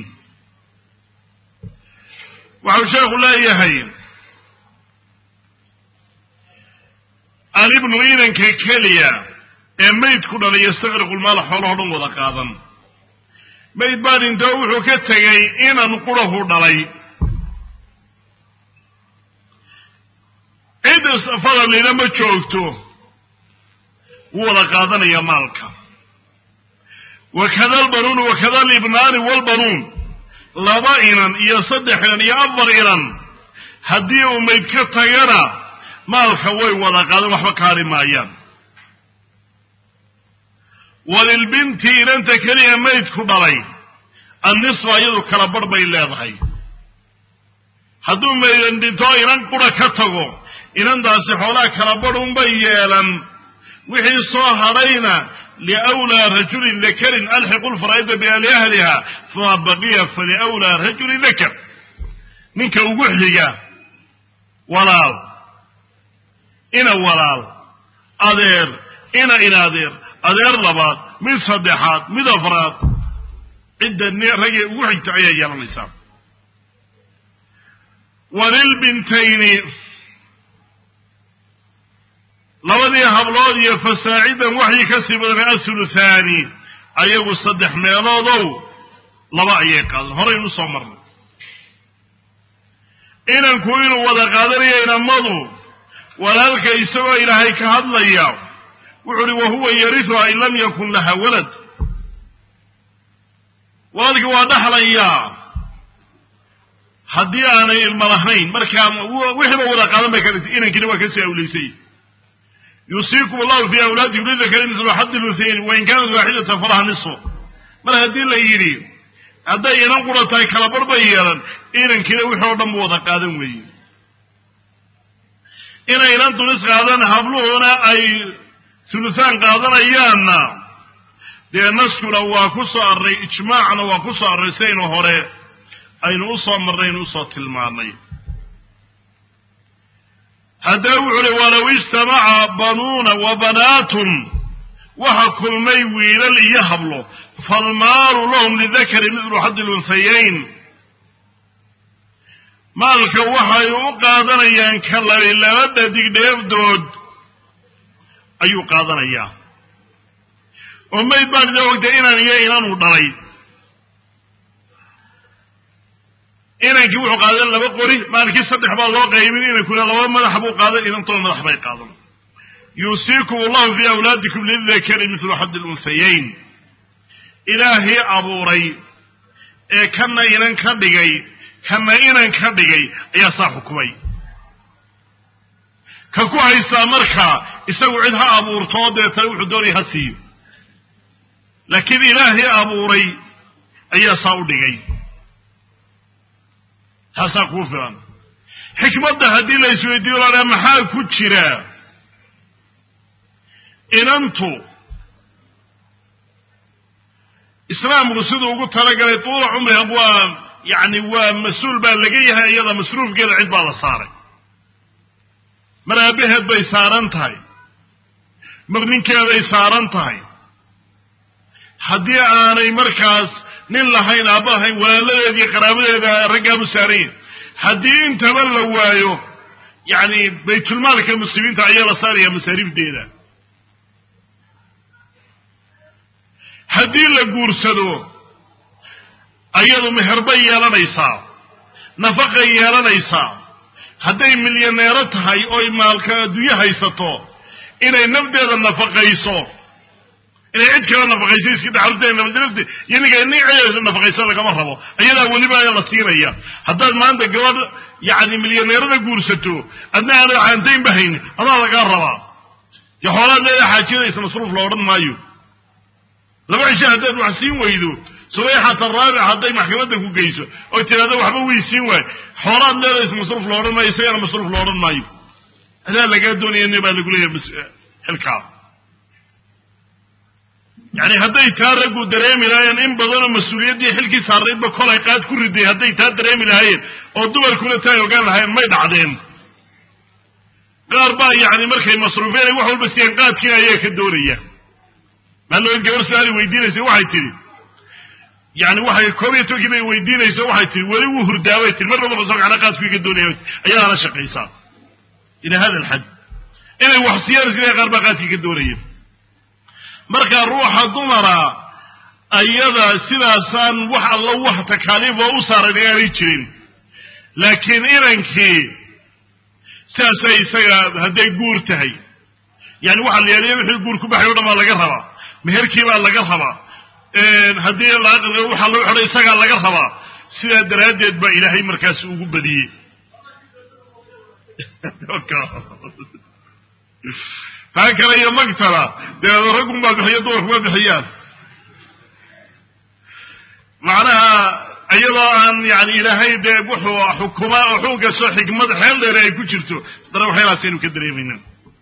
waxau sheekhu leeyahay alibnu inanka keliya ee mayd ku dhalay yastaqriqu lmaala xoolaho dhan wada qaadan mayd baa dhintoo wuxuu ka tegay inan qurahu dhalay cid fadalina ma joogto wuu wada qaadanaya maalka wakada albanuunu wakada alibnaani walbanuun laba inan iyo saddex inan iyo afar inan haddii uu mayd ka tagana maalka way wada qaadan waxba kaari maayaan walilbinti inanta keliya maydku dhalay annisfa iyadu kala barh bay leedahay hadduu maydan dhinto inan qura ka tago inantaasi xoolaha kala barh unbay yeelan wixii soo hadhayna liwlaa rajulin dakarin alxiqu lfaraa'ida biali ahliha fama baqiya faliwlaa rajulin dakar ninka ugu xiga walaal ina walaal adeer ina inadeer adeer labaad mid saddexaad mid afraad cidda raggay ugu xigta ayaa yeelanaysaa walilbintayni labadii hablood iyo fasaacidan waxii ka sii badanay athuluthaani ayagu saddex meeloodow laba ayay qaadan horaynu soo marnay inanku inuu wada qaadanayo inamadu walaalka isagoo ilaahay ka hadlaya wuxu uhi wahuwa yarisuha in lam yakun laha walad walaalkii waa dhaxlayaa haddii aanay ilmo lahayn markaa wixiiba wada qaadan bay ka dhigtay inankiina waa kasii awlaysay yuusiikum allahu fi awlaadikum lidakari mislu xaddi luthayni wain kaanat waaxidatan falaha nisfu mar haddii la yidhi hadday inan qura tahay kalabar bay yeelan inankiina wixii oo dhan bu wada qaadan weeye inaynan dulis qaadan habluhuna ay sulusaan qaadanayaanna dee naskuna waa ku soo array ijmaacna waa ku soo array sidaynu hore aynu usoo marnay aynu usoo tilmaanay haddee wuxu uhi walow ijtamaca banuuna wa banaatun waxa kulmay wiilal iyo hablo falmaalu lahum lidakari midlu xaddi lunhayayn maalka waxay u qaadanayaan ka labi laba dhadigdheefdood ayuu qaadanayaa oo mayd baan ida ogtay inan iyo inanuu dhalay inankii wuxuu qaadan laba qori maalkii saddex baa loo qaybin inankuna laba madax buu qaadan inantuna madax bay qaadan yuusiikum allahu fii awlaadikum lidakari midlu xaddi lunhayayn ilaahii abuuray ee kana inan ka dhigay kana inan ka dhigay ayaa saa xukumay ka ku haystaa markaa isagu cid ha abuurtoo deetana wuxuu doonaya ha siiyo laakiin ilaahii abuuray ayaa saa u dhigay taasaa kuu filan xikmadda haddii la isweydiiyo lahaa maxaa ku jira inantu islaamku siduu ugu talagalay tuula cumriha waa yacni waa mas-uul baa laga yahay iyada masruufkeeda cid baa la saaray mar aabaheed bay saaran tahay mar ninkeeday saaran tahay haddii aanay markaas nin lahayn aabba lahayn walaaladeeda iyo qaraabadeeda raggaabu saaran yahay haddii intaba la waayo yacni baytulmaalka muslimiinta ayaa la saaraya masaariifdeeda haddii la guursado ayadu meherbay yeelanaysaa nafaqay yeelanaysaa hadday milyaneero tahay oy maalka adduunyo haysato inay nafdeeda nafaqayso inay cid kale nafaqayso iska dhaxalta nafdilafte iyo ninka nin nafaqayso lagama rabo ayadaa weliba ayaa la siinaya haddaad maanta gabadh yacni milyaneerada guursato adna aana caantaynba haynin adaa lagaa rabaa dee xoolaad leeda xaajiyadaysa masruuf la odhan maayo laba cisho haddaad wax siin weydo subayxata raabic hadday maxkamadda ku geyso oy tiraahdo waxba way siin waayo xoolaad leedaysa masruuf la odhan maayo isagana masruuf la odhan maayo adaa lagaa doonaya ne baa lagu leeyahay xilkaa yani hadday taa raggu dareemi lahaayeen in badanoo mas-uuliyaddii xilkii saaraydba kolay qaad ku riday hadday taa dareemi lahaayeen oo dumarkuna taa ogaan lahaayeen may dhacdeen qaar baa yani markay masruufeen ay wax walba siiyeen qaadkiina ayaa ka doonaya maaloo in gabar su-aali weydiinaysa waxay tihi yani waxay koob iyo tobankii bay weydiinayso waxay tihi weli wuu hurdaabay tii mar naba kasoo gacna qaadku iga doonaya ayadaa la shaqaysaa ila hada alxad inay wax siiyaan sida qaar baa qaadkii ka doonaya marka ruuxa dumara ayada sidaasaan wax alla wax takaaliifoo u saaran inaanay jirin laakiin inankii sidaasay isaga hadday guur tahay yani waxaa la yeelaya wixii guur ku baxay o dhan baa laga rabaa meherkii baa laga rabaa haddii waxaa lagu xidhay isagaa laga rabaa sidaa daraaddeed baa ilaahay markaas ugu badiyey taa kale iyo magtala dee raggunbaa bixiya dumarkuma bixiyaan macnaha iyadoo aan yani ilaahay dee wuxuu xukumaa oo xukunkastoo xikmad xeel dheere ay ku jirto haddana waxyaalaas aynu ka dareemayna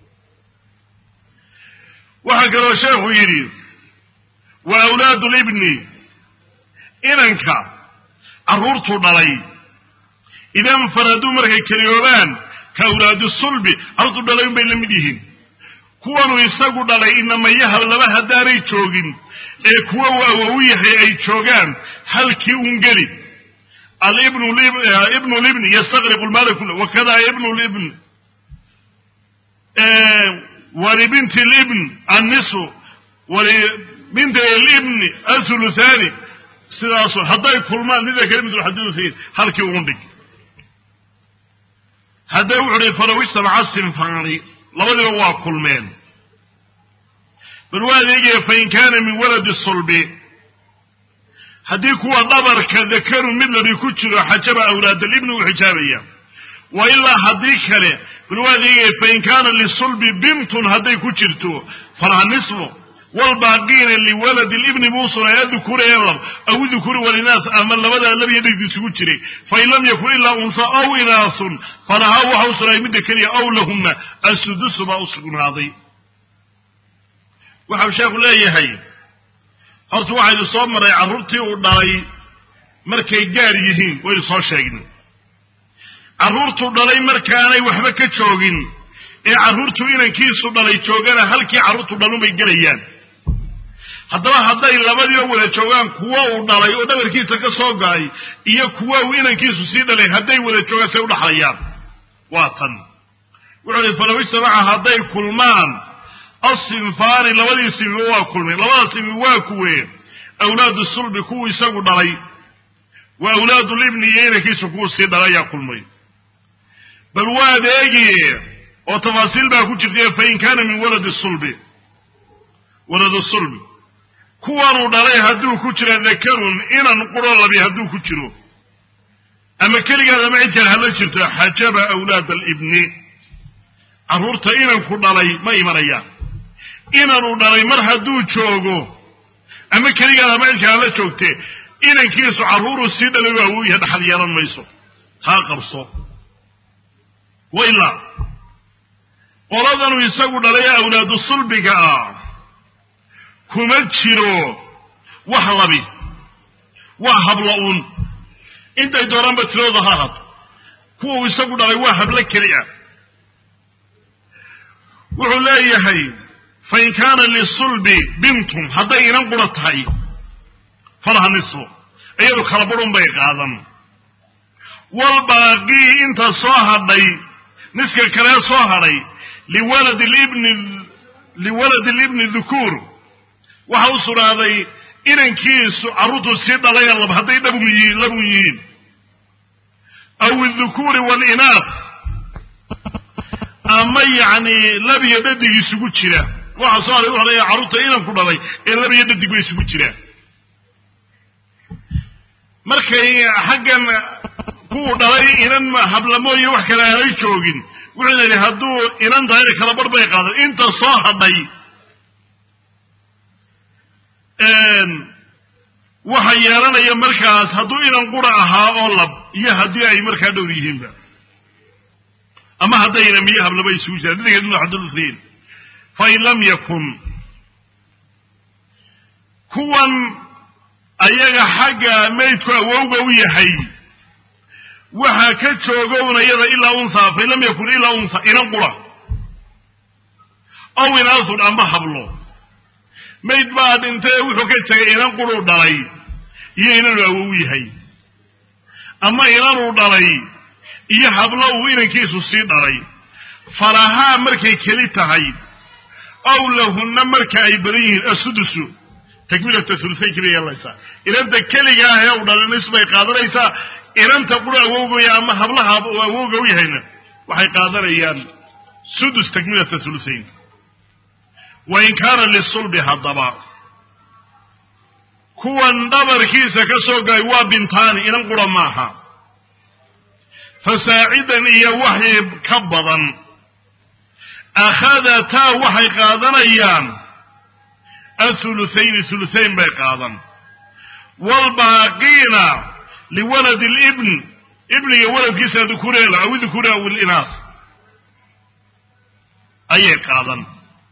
waxaa kaloo sheekhu yidhi wa awlaadu libni inanka carruurtuu dhalay idan faraduu markay keliyoobaan ka awlaadu sulbi carruurtuu dhalay un bay la mid yihiin kuwanuu isagu dhalay inamayaha laba haddaanay joogin ee kuwa uu awow yahay ay joogaan halkii un geli alibnu libni yastaqriqu lmaala kula wakada ibnu libn walibinti libn annisu walibinti libni athuluthani sidaasu hadday kulmaan lidakari mitlu xadiusayin halkii un dhig hadday wuxu uhi falow ijtamaca sinfaani labadiba waa kulmeen bal waa adeegaya fain kaana min waladi sulbi haddii kuwa dhabarka dakaru mid labi ku jiro xajaba awlaadalibni uu xijaabaya wa ilaa haddii kale bal waa adeegaya fain kaana lisulbi bintun hadday ku jirto falaha nisfu wlbaaqiina liwaladi libni buu sugnay adukura ee lab aw dukuri walinaas ama labadaa labiyo dhegdi isugu jiray fain lam yakun ilaa unsa aw inaasun falahaa waxa u sugnaaday midda keliya aw lahuma asudusu baa u sugnaaday waxau sheekhu leeyahay horta waxaynu soo maray carruurtii uu dhalay markay gaar yihiin waynu soo sheegnay carruurtuu dhalay markaanay waxba ka joogin ee carruurtu inankiisu dhalay joogana halkii carruurtu dhalunbay gelayaan haddaba hadday labadiiba wada joogaan kuwa uu dhalay oo dhabarkiisa ka soo galay iyo kuwa uu inankiisu sii dhalay hadday wada joogaan say udhaxlayaan waa tan wuxuu ihi falow ijtamaca hadday kulmaan asinfaani labadii simi waa kulmeen labada simi waa kuwe awlaadu sulbi kuwuu isagu dhalay wa awlaadu libni iyo inankiisu kuwuu sii dhalay ayaa kulmay bal waa adeegi oo tafaasiil baa ku jirta fain kaana min waladi sulbi waladu sulbi kuwanuu dhalay hadduu ku jiro dakarun inan quro labi hadduu ku jiro ama keligaad ama cid kale hala jirto xajaba awlaad alibni carruurta inanku dhalay ma imanayaan inanuu dhalay mar hadduu joogo ama keligaad ama cid kale hala joogte inankiisu carruuruu sii dhalay waa awooyaha dhaxal yeelan mayso taa qabso wailaa qoladanuu isagu dhalay awlaadu sulbiga ah kuma jiro wax labi waa habla uun intay dooraanba tiradooda ha hado kuwau isagu dhalay waa hablo keli ah wuxuu leeyahay fain kaana lisulbi bintun hadday inan qura tahay falaha nisfu iyadu kala burun bay qaadan walbaaqii inta soo hadhay niska kalee soo hadhay liwaladi libni liwaladi libni dhukuur waxa u sugnaaday inankiisu carruurtu sii dhalaya lab hadday dhabun yihiin labun yihiin aw idhukuuri waalinaaf ama yacni labiyo dhadig isugu jira waxa soo haray wuxuu leeyahay carruurta inanku dhalay ee labiyo dhadig bay isugu jiraan markay xaggan kuwuu dhalay inan hablamooye wax kale aanay joogin wuxuu yidhi hadduu inan tahayna kala bar bay qaadan inta soo hadhay waxa yeelanaya markaas hadduu inan qura ahaa oo lab iyo haddii ay markaa dhowr yihiinba ama haddayna miyo hablaba isugu jiraan didigeeduna xadulusiin fain lam yakun kuwan ayaga xagga maydku awowga u yahay waxaa ka joogowna iyada ilaa unsaa fain lam yakun ilaa unsa inan qura aw inaasun amba hablo mayd baa dhintay wuxuu ka tegay inan quruu dhalay iyo inanuu awow yahay ama inanuu dhalay iyo hablo uu inankiisu sii dhalay falahaa markay keli tahay aw lahunna marka ay badan yihiin asudusu takmiilata hulusaynki bay yeelanaysaa inanta keliga ah ee u dhalay nis bay qaadanaysaa inanta qura awowgaya ama hablaha oo awowga u yahayna waxay qaadanayaan sudus takmiilata hulusayn wain kaana lisulbi haddaba kuwan dhabarkiisa ka soo galay waa bintaani inan qura maaha fasaacidan iyo waxii ka badan akhadataa waxay qaadanayaan athuluthayni thuluthayn bay qaadan waalbaaqiina liwaladi libn ibniga waladkiisa dukureela aw dukure aw ilinaas ayay qaadan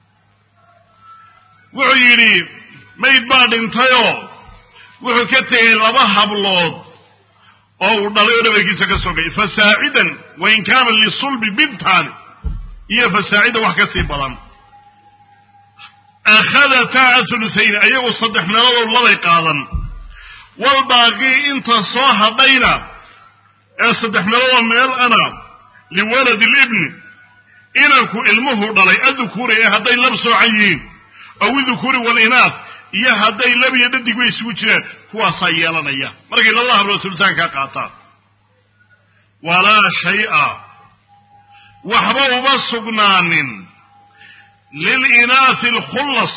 wuxuu yidhi mayd baa dhintayoo wuxuu ka tegay laba hablood oo uu dhalay oo dhabarkiisa ka sogay fasaacidan wain kaana lisulbi bintaani iyo fasaacida wax ka sii badan akhadataa athuluthayni ayagu saddex meeloodoo labay qaadan walbaaqii inta soo hadhayna ee saddex meeloodoo meel ana liwaladi libni inanku ilmuhu dhalay adukuri ee hadday lab soocan yihiin aw idukuri walinaas iyo hadday lab iyo dhadig bay isugu jiraan kuwaasaa yeelanaya markay labada hablood sultaankaa qaataan walaa shay-a waxba uma sugnaanin lilinaasi alkhullas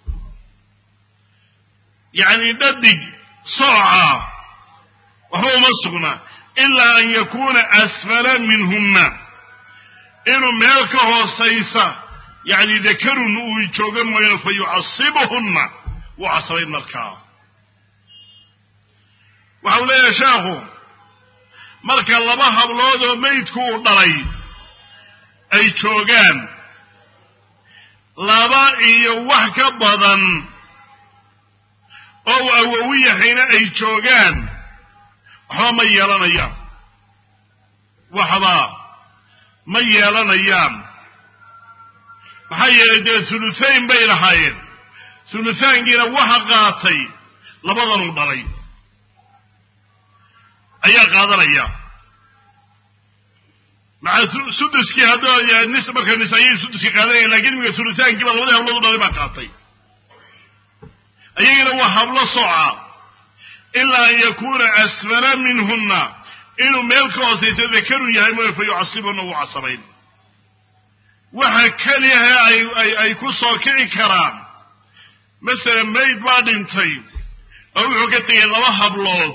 yacni dhadig sooca waxba uma sugnaa ilaa an yakuuna asfala minhunna inuu meel ka hoosaysa yacni dakarun uu jooga mooyaane fa yucasibuhunna wuu casabayn markaa waxa uu leeyahay sheekhu marka laba hablood oo meydku uu dhalay ay joogaan laba iyo wax ka badan oo uu awowi yahayna ay joogaan waxba ma yeelanayaan waxba ma yeelanayaan maxaa yeelay dee thuluthayn bay lahaayeen thuluthaankiina waxa qaatay labadanuu dhalay ayaa qaadanaya maca suduskii hadda nis marka nis ayay suduskii qaadanayaan lakin imika thuluthaankiiba labadii hablood u dhalay baa qaatay ayagina waa hablo soca ilaa an yakuna asfala minhunna inuu meel ka hoosaysa dakaru yahay mooye fa yucasibuna wuu casabayn waxa keliyahe ay ay ku soo kici karaan masalan mayd baa dhintay oo wuxuu ka tegay laba hablood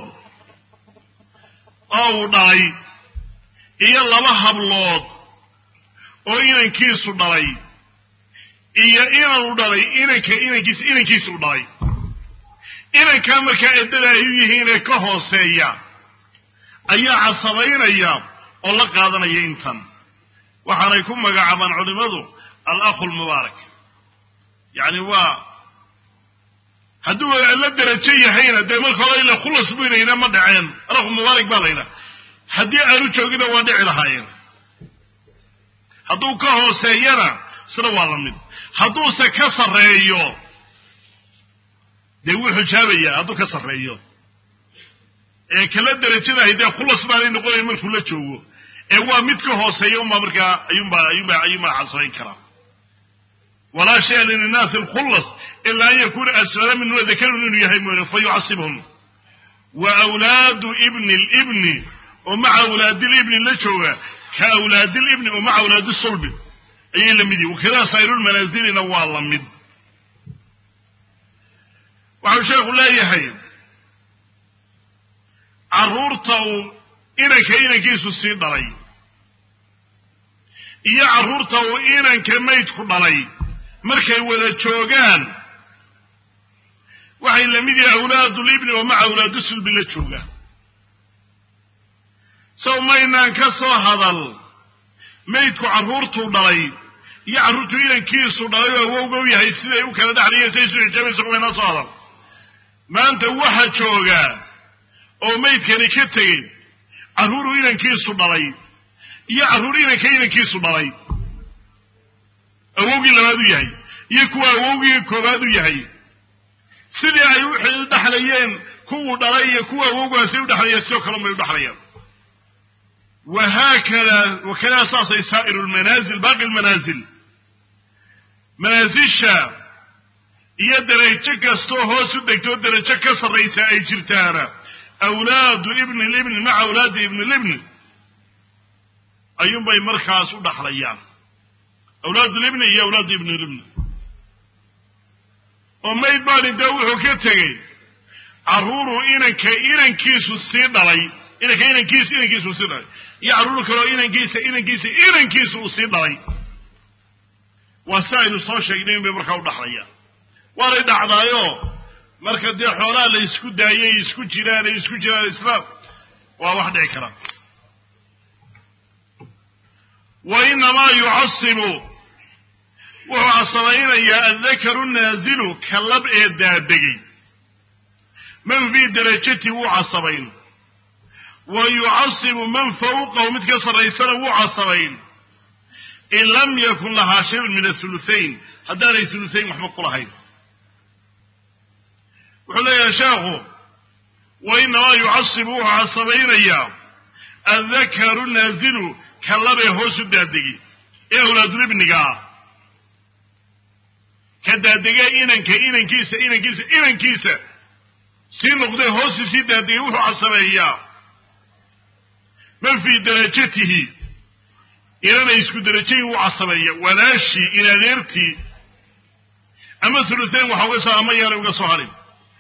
oo uu dhalay iyo laba hablood oo inankiisu dhalay iyo inanu dhalay inanka inankiisa inankiisu dhalay inankaa markaa eddada ay u yihiin ee ka hooseeya ayaa casabaynaya oo la qaadanaya intan waxaanay ku magacaabaan culimadu alakhu lmubaarak yacni waa hadduu la derajo yahayna dee marka hore ila khulas buynayna ma dhaceen alakhu mubaarak baa laydhaha haddii aanu joogina waa dhici lahaayeen hadduu ka hooseeyana isna waa la mid hadduuse ka sarreeyo dee wuu xijaabayaa hadduu ka sarreeyo ee kala derajadahay dee khulas baanay noqonayn markuu la joogo ee waa mid ka hooseeya unbaa markaa ayuunbaa ayuunbaa ayuunbaa casabayn karaa walaa shaya linnaasi alkhullas ilaa an yakuna asfala min wadakarun inuu yahay mooye fa yucasibhum wa awlaadu ibni libni oo maca awlaadilibni la jooga ka awlaadilibni oo maca awlaadi sulbi ayay la mid yihin wakadaa saa'irulmanaasilina waa la mid waxau sheekhu leeyahay carruurta uu inanka inankiisu sii dhalay iyo carruurta uu inanka maydku dhalay markay wada joogaan waxay la mid yihin awlaadulibni oo maca awlaadu sulbi la jooga sow maynaan ka soo hadal maydku carruurtuu dhalay iyo carruurtu inankiisu dhalay oo awowga u yahay siday u kala dhexlayeen say isu xijaabaysa kumaynaan soo hadal maanta waxa jooga oo maydkani ka tegey carruuru inankiisu dhalay iyo carruur inanka inankiisu dhalay awowgii labaad u yahay iyo kuwa awowgii koowaad u yahay sidii ay u dhexlayeen kuwuu dhalay iyo kuwa awowgaasay u dhexlayeen sidoo kale may u dhexlayaan wahaakada wakadaa saasay saa'iru lmanaasil baaqi lmanaasil manaasisha iyo darajo kastoo hoos u degtoo darajo ka sarraysa ay jirtaana awlaadu ibni libni maca awlaadi ibni libni ayuunbay markaas u dhaxlayaan awlaadu libni iyo awlaadu ibni libni oo mayd baani dee wuxuu ka tegey carruuru inanka inankiisu sii dhalay inanka inankiisa inankiisu sii dhalay iyo carruur kaleo inankiisa inankiisa inankiisa uu sii dhalay waa si aynu soo sheegnay in bay markaa u dhaxlayaan waanay dhacdaayo marka dee xoolaha la isku daayay isku jiraan ay isku jiraan islaam waa wax dhici kara wa inamaa yucasibu wuxuu casabaynayaa addakaru naazilu ka lab ee daadegay man fii darajati wuu casabayn wa yucasibu man fawqahu mid ka sarraysana wuu casabayn in lam yakun lahaa shayun min athuluthayn haddaanay thuluthayn waxba ku lahayn wuxuu leeyahay sheekhu wa inamaa yucasibu wuxuu casabaynayaa addakaru naazilu ka labee hoos u daadegi ee awlaadulibniga ah ka daadegee inanka inankiisa inankiisa inankiisa sii noqdee hoosi sii daadegay wuxuu casabeeyaa man fii darajatihi inanay isku darajayin wuu casabeeya walaashii in adeertii ama thuluthayn waxa uga soo ama yaanay uga soo harin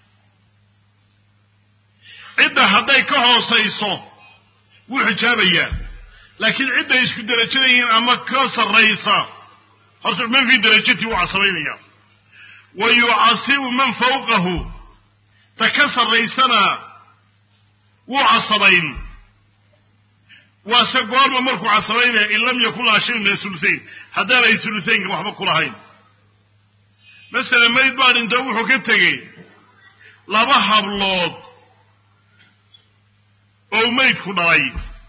cidda hadday ka hoosayso wuu xijaabayaa laakiin cidday isku derajada yihiin ama ka sarraysa horta man fii darajati wuu casabaynaya wa yucasibu man fawqahu ta ka sarraysana wuu casabayn waase goorma markuu casabaynaya in lam yakun laha shay min asulusayn haddaan ay sulusaynka waxba ku lahayn masala mayd baa dhinto wuxuu ka tegey laba hablood oo maydku dhalay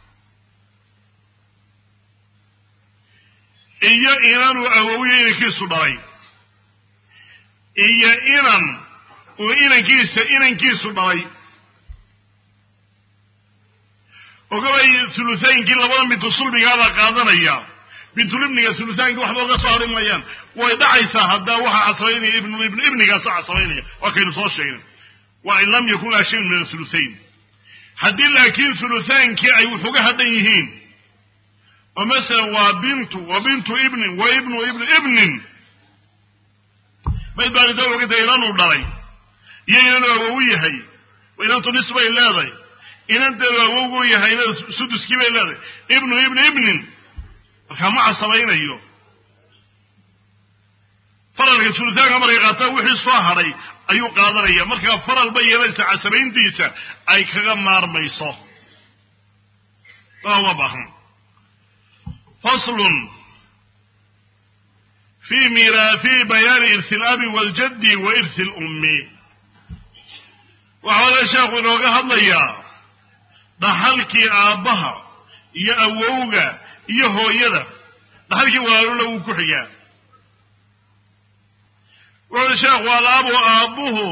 iyo inanuu awowiyo inankiisu dhalay iyo inan uu inankiisa inankiisu dhalay ogabay sulusaynkii labada bintu sulbigaabaa qaadanaya bintulibniga sulusaankii waxba oga soo hori mayaan way dhacaysaa haddaa waxaa casabaynaya ibnu ibnu ibnigaasa casabaynaya waa kaynu soo sheegnay waa in lam yakun laa shayn min asulusayn haddii laakiin sulusaankii ay wuxuga hadhan yihiin oo masalan waa bintu wa bintu ibnin wa ibnu ibnu ibnin mayd baan inta ogata inanuu dhalay iyo inanuu awowu yahay inantu nis bay leedahay inanteedu awowgu yahayna suduskii bay leedahay ibnu ibnu ibnin markaa ma casabaynayo faralka sulusaanka markay qaataa wixii soo hadhay ayuu qaadanaya markaa faral bay yeelanaysa casabayntiisa ay kaga maarmayso uma baahan faslun fi mira fi bayaani irsi labi waljaddi wa irsi lummi waxaa wale sheekhu inooga hadlayaa dhaxalkii aabbaha iyo awowga iyo hooyada dhaxalkii walaalula wuu ku xigaa wuxuui sheekhu alaabu aabbuhu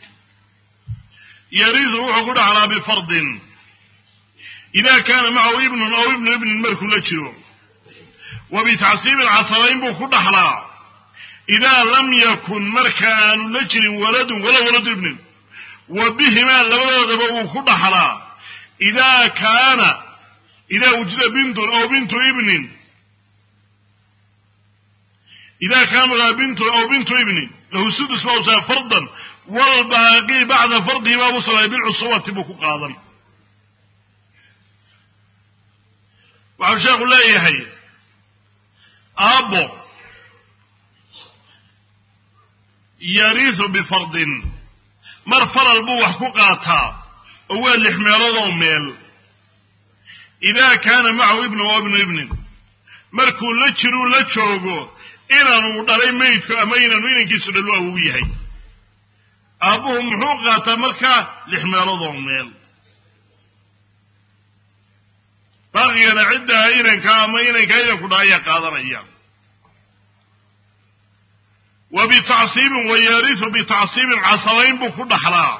yarisu wuxuu ku dhaxlaa bifardin ida kaana macahu ibnun aw ibnu ibnin markuu la jiro wa bitacsiibin casabayn buu ku dhaxlaa idaa lam yakun marka aanu la jirin waladun walaa waladu ibnin wa bihimaa labadoodaba wuu ku dhaxlaa idaa kaana idaa wujida bintun aw bintu ibnin ida kaana laha bintun aw bintu ibnin lahu sudus baa usaa fardan walbaaqi bacda fardihi baa usalay bilcusubati buu ku qaadan waxau sheekhu leeyahay aabbo yariisu bifardin mar faral buu wax ku qaataa oo waa lix meeloodoo meel idaa kaana macahu ibnu oo ibnu ibnin markuu la jiruu la joogo inanuu dhalay maydku ama inanu inankiisu dhalu awow yahay aabbuhu muxuu qaataa markaa lix meeloodoo meel baaqigana ciddaa inanka ama inanka inanku dhala ayaa qaadanaya wa bitacsiibin wa yarisu bitacsiibin casabayn buu ku dhaxlaa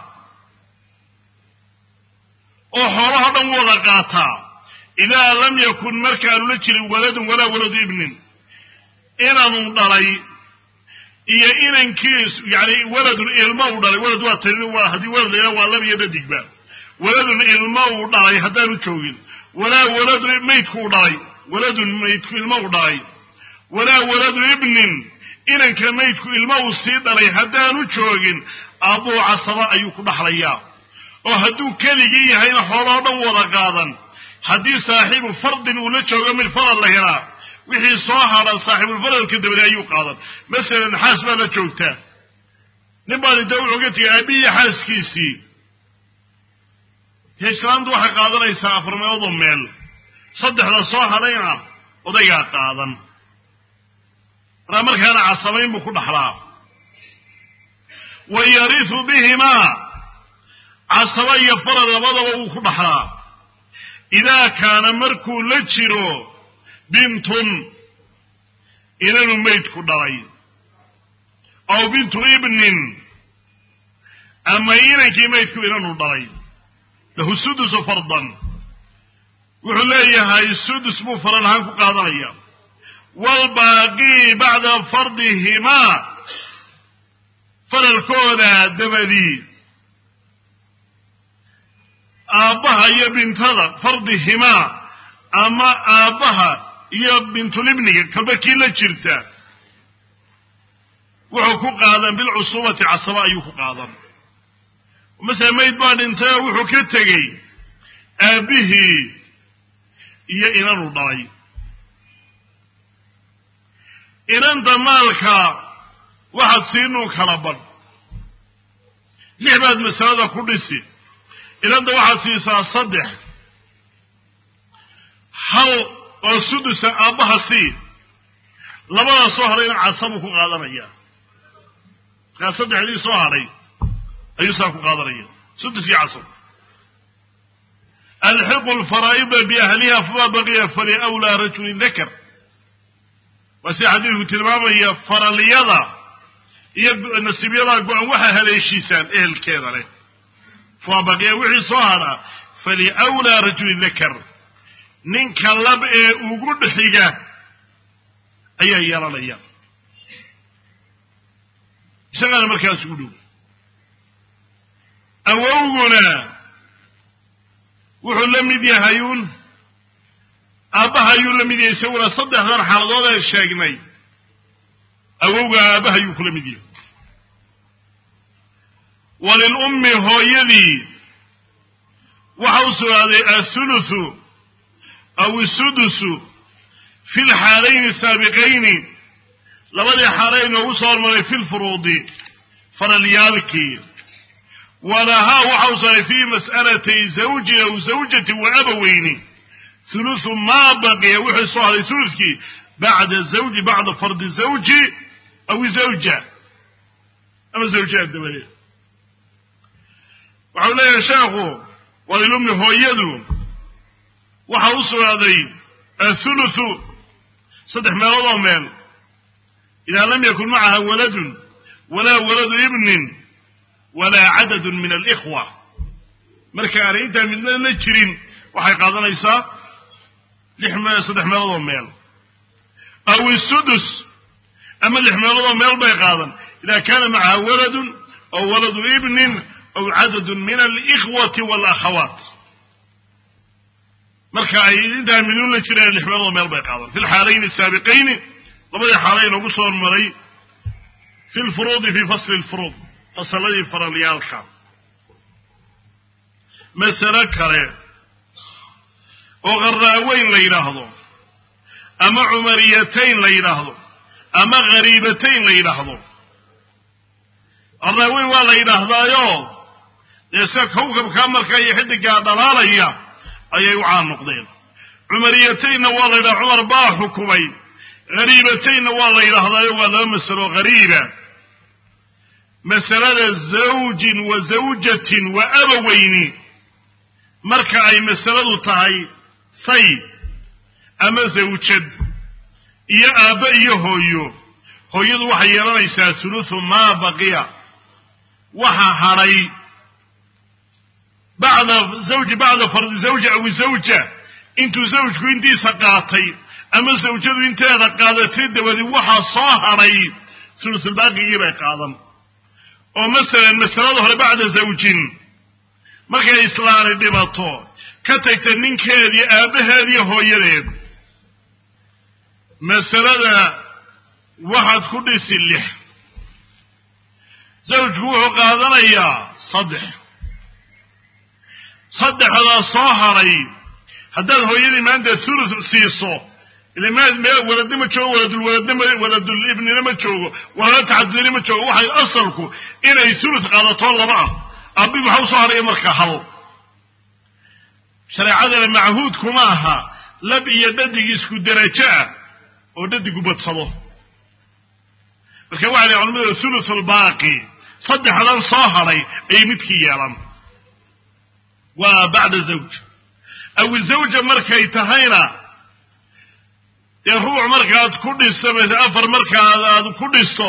oo xoolaha dhan wada qaataa idaa lam yakun markaanu la jirin waladun walaa waladu ibnin inanuu dhalay iyo inankiis yani waladun ilma uu dhalay walad waa tani waa haddii walad layha waa laba iyo dhadigba waladun ilma uu dhalay haddaanu joogin walaa waladu maydku u dhalay waladun maydku ilma u dhalay walaa waladu ibnin inanka maydku ilma uu sii dhalay haddaanu joogin aabbuu casaba ayuu ku dhaxlayaa oo hadduu keligii yahayna xooloo dhan wada qaadan haddii saaxiibu fardin uu la joogo mid faral la helaa wixii soo hadhan saaxiibulfaralka dabade ayuu qaadan masalan xaas baa la joogtaa nin baan inta wuxuu ka tegay aabbihiiyo xaaskiisii islaamtu waxay qaadanaysaa afar meeloodoo meel saddexda soo hadhayna odaygaa qaadan markaa markaana casabayn buu ku dhaxlaa wa yarisu bihimaa casaba iyo farad labadaba wuu ku dhaxlaa idaa kaana markuu la jiro bintun inanu maydku dhalay aw bintu ibnin ama inankii maydku inanu dhalay lahu sudusu fardan wuxuu leeyahay sudus buu faral ahaan ku qaadanaya waalbaaqii bacda fardihimaa faralkooda dabadii aabbaha iyo bintada fardihimaa ama aabbaha iyo bintulibniga kalba kii la jirta wuxuu ku qaadan bilcusubati casaba ayuu ku qaadan masele mayd baa dhintay oo wuxuu ka tegey aabbihii iyo inanuu dhalay inanta maalka waxaad siinuu kala badh lix baad masalada ku dhisi inanta waxaad siisaa saddex hal oo sudusa aabbaha sii labadaa soo hadhayna casabuu ku qaadanaya markaa saddexdii soo hadhay ayuu saa ku qaadanaya sudus iyo casab alxiqu alfaraa'ida biahliha fama baqiya faliwlaa rajulin dakar waa sida xadiidku tilmaamaya faraliyada iyo nasiibyada go-an waxaa haleeshiisaan ehelkeeda leh fama baqiya wixii soo hadhaa faliwlaa rajulin dakar ninka lab ee ugu dhixiga ayaa yeelanaya isagaana markaas ugu dhow awowguna wuxuu la mid yahayuun aabbaha ayuu la mid yahay isaguna saddexdan xaaladood ee sheegnay awowga aabbaha ayuu kula mid yahay walilummi hooyadii waxa u sugnaaday athuluthu aw isudusu fi lxaalayni saabiqayni labadii xaalay inoogu soo hormaray fi lfuruudi faralyaalkii walahaa waxa u sugnaaday fii mas'alatay zawjin aw zawjatin wa abaweyni huluthu maa baqiya wuxuu soo haday huludkii bacda zawji bacda fardi zawji aw zawja ama zawjaha dabadeed waxau leeyahay sheekhu walilummi hooyadu waxa u sugnaaday athuluthu saddex meelood oo meel idaa lam yakun macaha waladun walaa waladu ibnin walaa cadadun min alikhwa marka aanay intaa midna la jirin waxay qaadanaysaa lix me saddex meelood oo meel aw isudus ama lix meelood oo meel bay qaadan idaa kaana macaha waladun aw waladu ibnin aw cadadun min alikhwati walakhawaat marka ay intaa midun la jireen lix meelood oo meel bay qaadan fi lxaalayni asaabiqayni labadii xaalay inoogu soo hormaray fi lfuruudi fi fasli lfuruud fasaladii faralyaalka masalo kale oo qaraaweyn la yidhaahdo ama cumariyatayn la yidhaahdo ama khariibatayn la yidhaahdo qaraaweyn waa la yidhaahdaayo dee se kawkabkaa markaa iyo xidigaa dhalaalaya ayay u caan noqdeen cumariyataynna waa la yidhaha cumar baa xukumay khariibataynna waa la yidhaahdaayo waa laba masalo khariiba masalada zawjin wa zawjatin wa abaweyni marka ay masaladu tahay say ama zawjad iyo aabbe iyo hooyo hooyadu waxay yeelanaysaa huluthu maa baqiya waxa hadhay bacda zawji bacda fardi zawja aw zawja intuu zawjku intiisa qaatay ama zawjadu inteeda qaadatay dabadi waxaa soo hadhay hulusulbaaqigii bay qaadan oo masalan masalada hore bacda zawjin markay islaani dhibato ka tagta ninkeedii aabbaheediiyo hooyadeed masalada waxaad ku dhisi lix zawjku wuxuu qaadanayaa saddex saddexdaa soo hadhay haddaad hooyadii maanta thuluth siiso ila m meel waladni ma joogo waladulwaladnima waladul ibnina ma joogo walala taxadudina ma joogo waxay asalku inay thuluth qaadato laba ah abi maxaa usoo hadhaya markaa hal shareecadana machuud kuma aha lab iyo dhadig isku derajo ah oo dhadigu badsado marka waxa la culamada thuluth albaaqi saddexdan soo hadhay ayay midkii yeelan waa bacda zawj aw zawja markay tahayna dee ruuc markaad ku dhisto mase afar markaad aad ku dhisto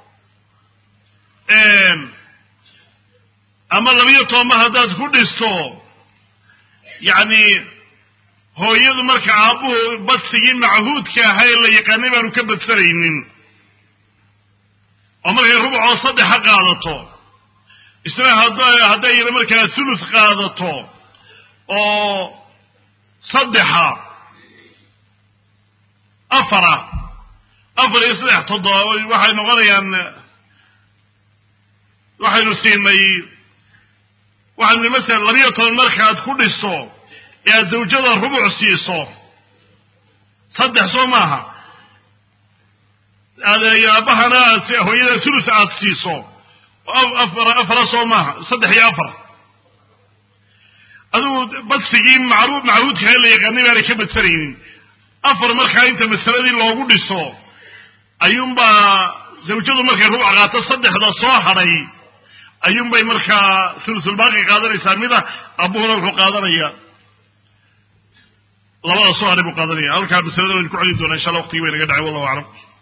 ama labiyo tobanba haddaad ku dhisto yacni hooyadu marka aabbuhu badsigii machuudka ahaa ee la yaqaanay baanu ka badsanaynin oo markay rubcoo saddexa qaadato isna hadday markaa thuluth qaadato oo saddexa afara afar iyo saddex toddoba waxay noqonayaan waxaynu siinay waxaynu masalan labiyo toban markaad ku dhisto ee aad zawjada rubuc siiso saddex soo maaha aabahana aad hooyada sulus aad siiso afar afara soo maaha saddex iyo afar adigu badsigii macru macruudka la yaqaanay baanay ka badsanaynin afar markaa inta masaladii loogu dhiso ayuunbaa zawjadu markay rubuc qaato saddexda soo hadhay ayuunbay markaa sulusulbaaqi qaadanaysaa mida abuhuna wuxuu qaadanaya labada soo hadhay buu qaadanaya halkaa masalada waynu ku celin doonaa insha allah waqtigi bay naga dhacay wallahu aclam